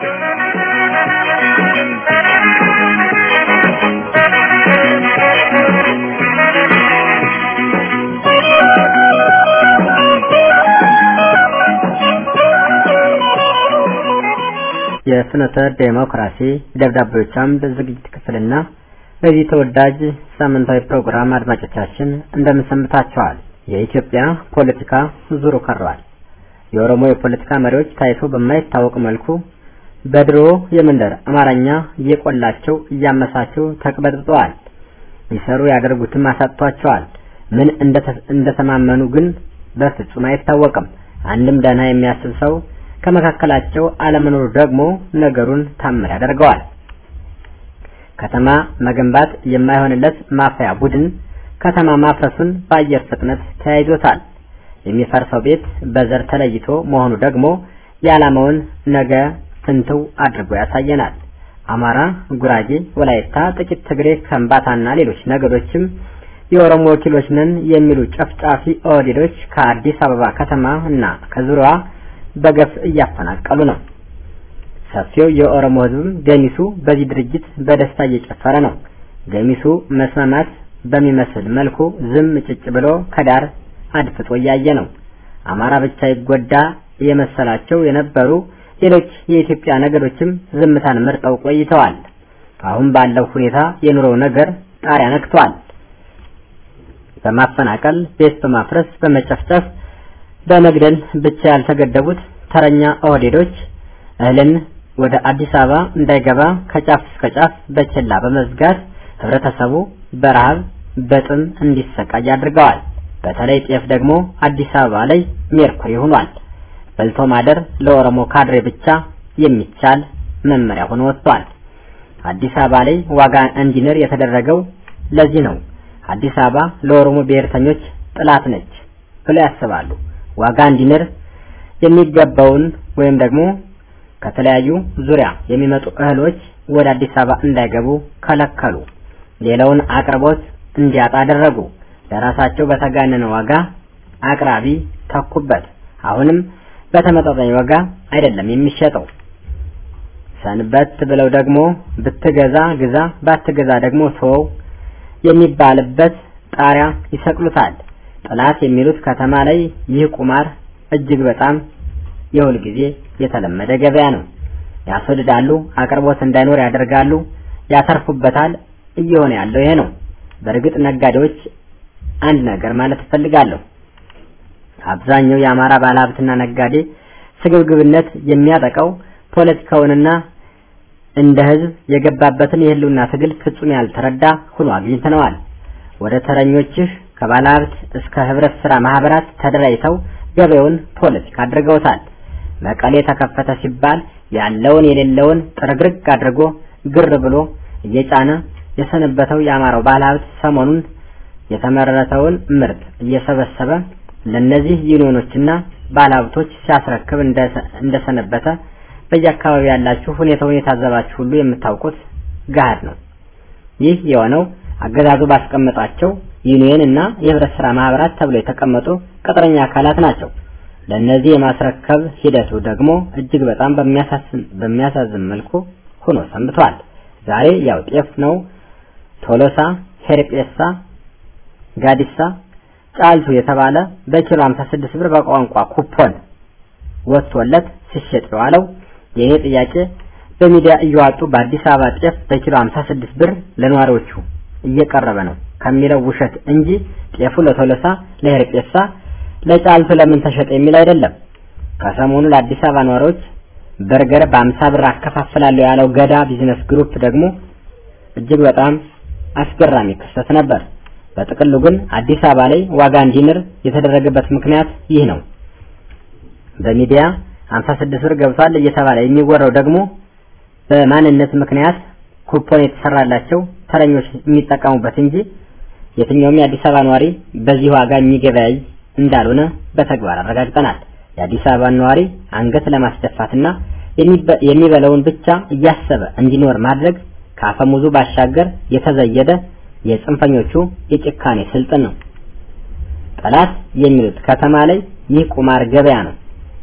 የፍኖተ ዴሞክራሲ ደብዳቤዎች አምድ ዝግጅት ክፍልና በዚህ ተወዳጅ ሳምንታዊ ፕሮግራም አድማጮቻችን እንደምን ሰንብታችኋል? የኢትዮጵያ ፖለቲካ ዙሩ ከሯል። የኦሮሞ የፖለቲካ መሪዎች ታይቶ በማይታወቅ መልኩ በድሮ የመንደር አማርኛ እየቆላቸው እያመሳቸው ተቅበጥብጠዋል። ሊሰሩ ያደርጉትም አሳጥቷቸዋል። ምን እንደተማመኑ ግን በፍጹም አይታወቅም። አንድም ደህና የሚያስብ ሰው ከመካከላቸው አለመኖሩ ደግሞ ነገሩን ታምር ያደርገዋል። ከተማ መገንባት የማይሆንለት ማፈያ ቡድን ከተማ ማፍረሱን በአየር ፍጥነት ተያይዞታል። የሚፈርሰው ቤት በዘር ተለይቶ መሆኑ ደግሞ የዓላማውን ነገ ፍንትው አድርጎ ያሳየናል። አማራ፣ ጉራጌ፣ ወላይታ፣ ጥቂት ትግሬ፣ ከምባታና ሌሎች ነገዶችም የኦሮሞ ወኪሎች ነን የሚሉ ጨፍጫፊ ኦህዴዶች ከአዲስ አበባ ከተማ እና ከዙሪያዋ በገፍ እያፈናቀሉ ነው። ሰፊው የኦሮሞ ሕዝብም ገሚሱ በዚህ ድርጅት በደስታ እየጨፈረ ነው። ገሚሱ መስማማት በሚመስል መልኩ ዝም ጭጭ ብሎ ከዳር አድፍጦ እያየ ነው። አማራ ብቻ ይጎዳ የመሰላቸው የነበሩ ሌሎች የኢትዮጵያ ነገዶችም ዝምታን መርጠው ቆይተዋል። አሁን ባለው ሁኔታ የኑሮው ነገር ጣሪያ ነክቷል። በማፈናቀል ቤት በማፍረስ በመጨፍጨፍ በመግደል ብቻ ያልተገደቡት ተረኛ ኦህዴዶች እህልን ወደ አዲስ አበባ እንዳይገባ ከጫፍ እስከ ጫፍ በችላ በመዝጋት ህብረተሰቡ በረሃብ በጥም እንዲሰቃይ አድርገዋል። በተለይ ጤፍ ደግሞ አዲስ አበባ ላይ ሜርኩሪ ሆኗል። በልቶ ማደር ለኦሮሞ ካድሬ ብቻ የሚቻል መመሪያ ሆኖ ወጥቷል። አዲስ አበባ ላይ ዋጋ እንዲንር የተደረገው ለዚህ ነው። አዲስ አበባ ለኦሮሞ ብሔርተኞች ጥላት ነች ብለው ያስባሉ። ዋጋ እንዲንር የሚገባውን ወይም ደግሞ ከተለያዩ ዙሪያ የሚመጡ እህሎች ወደ አዲስ አበባ እንዳይገቡ ከለከሉ። ሌላውን አቅርቦት እንዲያጣ አደረጉ። ለራሳቸው በተጋነነ ዋጋ አቅራቢ ተኩበት። አሁንም በተመጣጣኝ ዋጋ አይደለም የሚሸጠው። ሰንበት ብለው ደግሞ ብትገዛ ግዛ፣ ባትገዛ ደግሞ ተወው የሚባልበት ጣሪያ ይሰቅሉታል። ጥላት የሚሉት ከተማ ላይ ይህ ቁማር እጅግ በጣም የሁል ጊዜ የተለመደ ገበያ ነው። ያስወድዳሉ፣ አቅርቦት እንዳይኖር ያደርጋሉ፣ ያተርፉበታል። እየሆነ ያለው ይሄ ነው። በእርግጥ ነጋዴዎች አንድ ነገር ማለት እፈልጋለሁ። አብዛኛው የአማራ ባለሀብትና ነጋዴ ስግብግብነት የሚያጠቃው ፖለቲካውንና እንደ ህዝብ የገባበትን የህልውና ትግል ፍጹም ያልተረዳ ሆኖ አግኝተነዋል። ወደ ተረኞችህ ከባለሀብት እስከ ህብረት ስራ ማህበራት ተደራጅተው ገበያውን ፖለቲካ አድርገውታል። መቀሌ ተከፈተ ሲባል ያለውን የሌለውን ጥርግርግ አድርጎ ግር ብሎ እየጫነ የሰነበተው የአማራው ባለሀብት ሰሞኑን የተመረተውን ምርት እየሰበሰበ ለነዚህ ዩኒዮኖችና ባለሀብቶች ሲያስረክብ እንደሰነበተ በየአካባቢ ያላችሁ ሁኔታውን የታዘባችሁ ሁሉ የምታውቁት ገሃድ ነው። ይህ የሆነው አገዛዙ ባስቀመጣቸው ዩኒየን እና የህብረት ስራ ማህበራት ተብሎ የተቀመጡ ቅጥረኛ አካላት ናቸው። ለእነዚህ የማስረከብ ሂደቱ ደግሞ እጅግ በጣም በሚያሳዝን መልኩ ሆኖ ሰንብቷል። ዛሬ ያው ጤፍ ነው ቶሎሳ፣ ሄርጴሳ፣ ጋዲሳ፣ ጫልቱ የተባለ በኪሎ 56 ብር በቋንቋ ኩፖን ወጥቶለት ሲሸጥ የዋለው ይሄ ጥያቄ በሚዲያ እየዋጡ በአዲስ አበባ ጤፍ በኪሎ 56 ብር ለነዋሪዎቹ እየቀረበ ነው ከሚለው ውሸት እንጂ ጤፉ ለቶሎሳ፣ ለሄርጴሳ፣ ለጫልቱ ለምን ተሸጠ የሚል አይደለም። ከሰሞኑ ለአዲስ አበባ ነዋሪዎች በርገር በ50 ብር አከፋፍላለሁ ያለው ገዳ ቢዝነስ ግሩፕ ደግሞ እጅግ በጣም አስገራሚ ክስተት ነበር። በጥቅሉ ግን አዲስ አበባ ላይ ዋጋ እንዲንር የተደረገበት ምክንያት ይህ ነው። በሚዲያ 56 ብር ገብቷል እየተባለ የሚወራው ደግሞ በማንነት ምክንያት ኩፖን የተሰራላቸው ተረኞች የሚጠቀሙበት እንጂ የትኛውም የአዲስ አበባ ነዋሪ በዚህ ዋጋ የሚገበያይ እንዳልሆነ በተግባር አረጋግጠናል። የአዲስ አበባ ነዋሪ አንገት ለማስደፋትና የሚበላውን ብቻ እያሰበ እንዲኖር ማድረግ ከአፈሙዙ ባሻገር የተዘየደ የጽንፈኞቹ የጭካኔ ስልጥን ነው። ጠላት የሚሉት ከተማ ላይ ይህ ቁማር ገበያ ነው።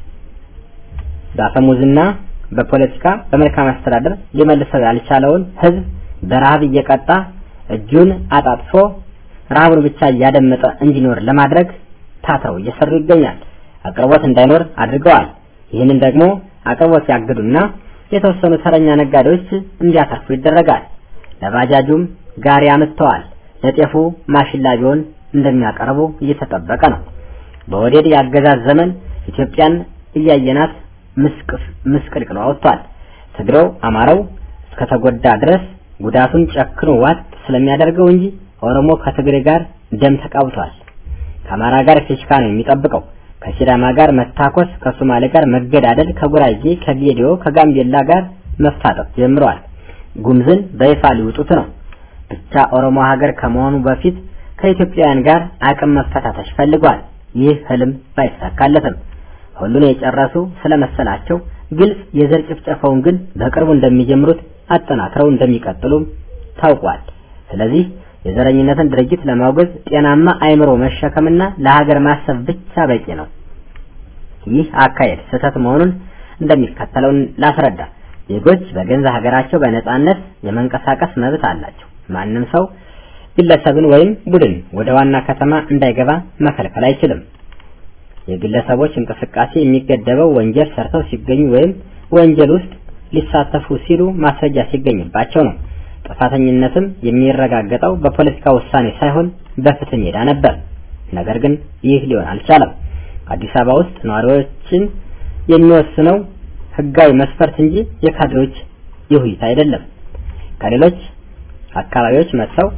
በአፈሙዝና በፖለቲካ በመልካም አስተዳደር ሊመልሰው ያልቻለውን ህዝብ በረሃብ እየቀጣ እጁን አጣጥፎ ረሃቡን ብቻ እያደመጠ እንዲኖር ለማድረግ ታትረው እየሰሩ ይገኛል። አቅርቦት እንዳይኖር አድርገዋል። ይህንን ደግሞ አቅርቦት ያግዱና የተወሰኑ ተረኛ ነጋዴዎች እንዲያተርፉ ይደረጋል። ለባጃጁም ጋሪ አምጥተዋል። ለጤፉ ማሽላ ቢሆን እንደሚያቀርቡ እየተጠበቀ ነው። በወዴድ የአገዛዝ ዘመን ኢትዮጵያን እያየናት ምስቅልቅሎ ወጥቷል። ትግሬው አማራው እስከተጎዳ ድረስ ጉዳቱን ጨክኖ ዋጥ ስለሚያደርገው እንጂ ኦሮሞ ከትግሬ ጋር ደም ተቃብቷል። ከአማራ ጋር ፊሽካ ነው የሚጠብቀው። ከሲዳማ ጋር መታኮስ፣ ከሶማሌ ጋር መገዳደል፣ ከጉራጌ፣ ከጌዲዮ፣ ከጋምቤላ ጋር መፋጠጥ ጀምረዋል። ጉምዝን በይፋ ሊውጡት ነው። ብቻ ኦሮሞ ሀገር ከመሆኑ በፊት ከኢትዮጵያውያን ጋር አቅም መፈታተሽ ፈልጓል። ይህ ህልም ባይሳካለትም ሁሉን የጨረሱ ስለመሰላቸው ግልጽ የዘር ጭፍጨፋውን ግን በቅርቡ እንደሚጀምሩት አጠናክረው እንደሚቀጥሉም ታውቋል። ስለዚህ የዘረኝነትን ድርጊት ለማውገዝ ጤናማ አይምሮ መሸከምና ለሀገር ማሰብ ብቻ በቂ ነው። ይህ አካሄድ ስህተት መሆኑን እንደሚከተለው ላስረዳ። ዜጎች በገንዛ ሀገራቸው በነጻነት የመንቀሳቀስ መብት አላቸው። ማንም ሰው ግለሰብን ወይም ቡድን ወደ ዋና ከተማ እንዳይገባ መከልከል አይችልም። የግለሰቦች እንቅስቃሴ የሚገደበው ወንጀል ሰርተው ሲገኙ ወይም ወንጀል ውስጥ ሊሳተፉ ሲሉ ማስረጃ ሲገኝባቸው ነው። ጥፋተኝነትም የሚረጋገጠው በፖለቲካ ውሳኔ ሳይሆን በፍትህ ሜዳ ነበር። ነገር ግን ይህ ሊሆን አልቻለም። አዲስ አበባ ውስጥ ነዋሪዎችን የሚወስነው ህጋዊ መስፈርት እንጂ የካድሬዎች ይሁይታ አይደለም። ከሌሎች አካባቢዎች መጥተው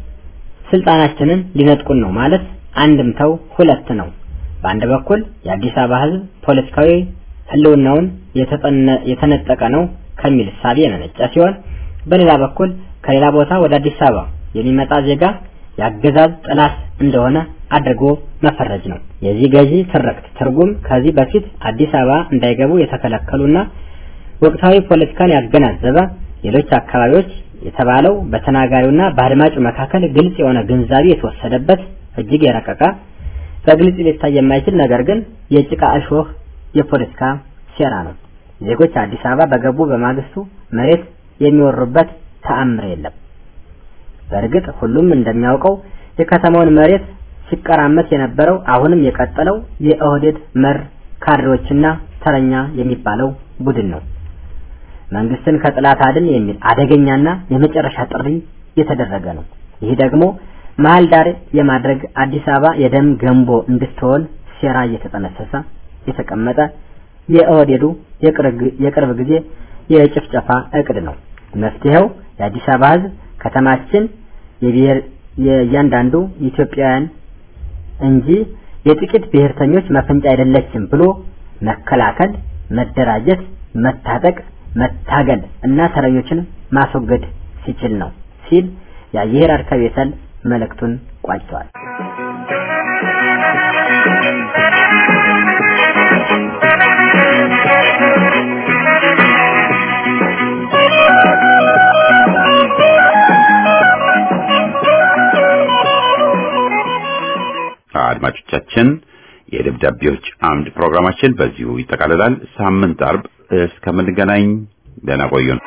ስልጣናችንን ሊነጥቁን ነው ማለት አንድምታው ሁለት ነው። በአንድ በኩል የአዲስ አበባ ህዝብ ፖለቲካዊ ህልውናውን የተነጠቀ ነው ከሚል እሳቤ የመነጨ ሲሆን በሌላ በኩል ከሌላ ቦታ ወደ አዲስ አበባ የሚመጣ ዜጋ የአገዛዝ ጠላት እንደሆነ አድርጎ መፈረጅ ነው። የዚህ ገዢ ትርክት ትርጉም ከዚህ በፊት አዲስ አበባ እንዳይገቡ የተከለከሉና ወቅታዊ ፖለቲካን ያገናዘበ ሌሎች አካባቢዎች የተባለው በተናጋሪውና በአድማጩ መካከል ግልጽ የሆነ ግንዛቤ የተወሰደበት እጅግ የረቀቀ በግልጽ ሊታይ የማይችል ነገር ግን የጭቃ እሾህ የፖለቲካ ሴራ ነው። ዜጎች አዲስ አበባ በገቡ በማግስቱ መሬት የሚወሩበት ተአምር የለም። በእርግጥ ሁሉም እንደሚያውቀው የከተማውን መሬት ሲቀራመስ የነበረው አሁንም የቀጠለው የኦህዴድ መር ካድሬዎችና ተረኛ የሚባለው ቡድን ነው። መንግስትን ከጥላት አድን የሚል አደገኛና የመጨረሻ ጥሪ የተደረገ ነው። ይህ ደግሞ መሀል ዳር የማድረግ አዲስ አበባ የደም ገንቦ እንድትሆን ሴራ እየተጠነሰሰ የተቀመጠ የኦህዴዱ የቅርብ ጊዜ የጭፍጨፋ እቅድ ነው። መፍትሄው የአዲስ አበባ ህዝብ ከተማችን የብሔር የእያንዳንዱ ኢትዮጵያውያን እንጂ የጥቂት ብሔርተኞች መፈንጫ አይደለችም ብሎ መከላከል፣ መደራጀት፣ መታጠቅ፣ መታገል እና ተረኞችን ማስወገድ ሲችል ነው ሲል የአየር አርከብ የሰል መልእክቱን ቋጭተዋል።
አድማጮቻችን የደብዳቤዎች አምድ ፕሮግራማችን በዚሁ ይጠቃልላል። ሳምንት አርብ እስከምንገናኝ ደህና ቆዩን።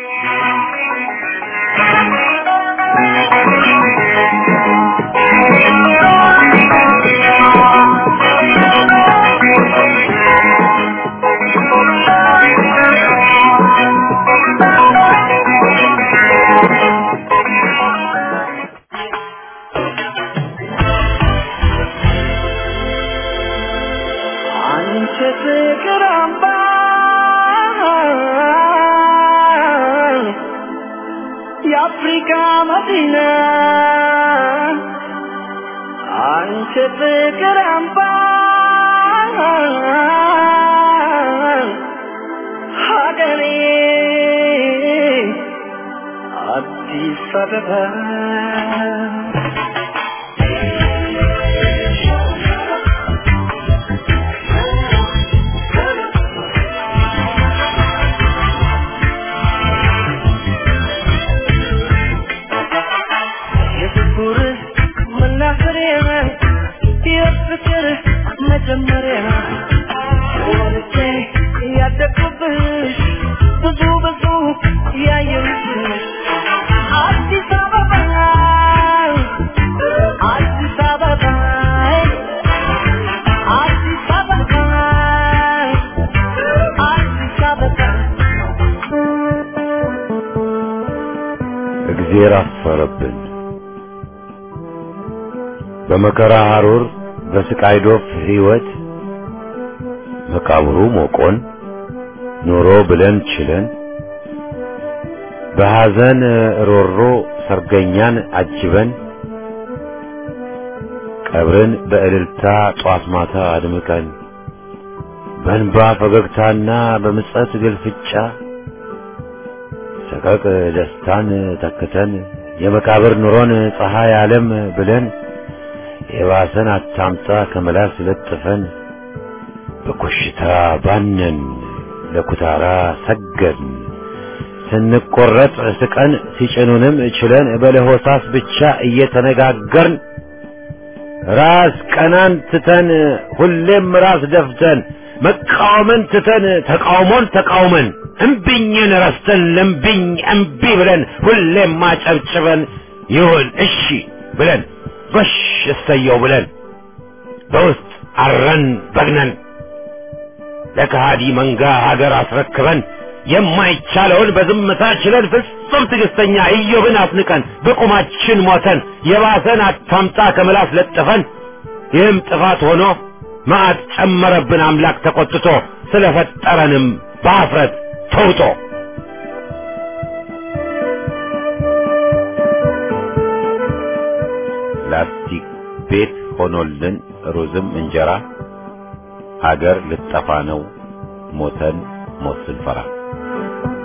አንቺ ፍቅር አምባ የአፍሪካ መዲና አንቺ ፍቅር አምባ ሀገሬ አዲስ አበባ የፍቅር መናፈሪያ የፍቅር መጀመሪያ ወልጄ ያደግኩብሽ ብዙ ብዙ ያየሁብሽ አዲስ አበባ አዲስ አበባ አዲስ አበባ አዲስ አበባ
እግዜር አፈረብን። በመከራ ሐሩር በስቃይ ዶፍ ሕይወት መቃብሩ ሞቆን ኑሮ ብለን ችለን በሐዘን ሮሮ ሰርገኛን አጅበን ቀብርን በእልልታ ጧት ማታ አድምቀን በእንባ ፈገግታና በምጸት ግልፍጫ ሰቀቅ ደስታን ተክተን የመቃብር ኑሮን ፀሐይ ዓለም ብለን የባሰን አታምጣ ከመላስ ለጥፈን በኮሽታ ባነን ለኩታራ ሰገድን ስንቆረጥ ስቀን ሲጭኑንም ችለን በለሆሳስ ብቻ እየተነጋገርን ራስ ቀናን ትተን ሁሌም ራስ ደፍተን መቃወምን ትተን ተቃውሞን ተቃውመን እምቢኝን ረስተን ለምቢኝ እምቢ ብለን ሁሌም ማጨብጭበን ይሁን እሺ ብለን ጎሽ እሰየው ብለን በውስጥ አረን በግነን ለከሃዲ መንጋ ሀገር አስረክበን የማይቻለውን በዝምታ ችለን ፍጹም ትዕግስተኛ ኢዮብን አስንቀን በቁማችን ሞተን የባሰን አታምጣ ከምላስ ለጥፈን ይህም ጥፋት ሆኖ መዓት ጨመረብን አምላክ ተቆጥቶ ስለፈጠረንም በአፍረት ተውጦ ላስቲክ ቤት ሆኖልን ሩዝም እንጀራ ሀገር ልጠፋ ነው ሞተን ሞት ስንፈራ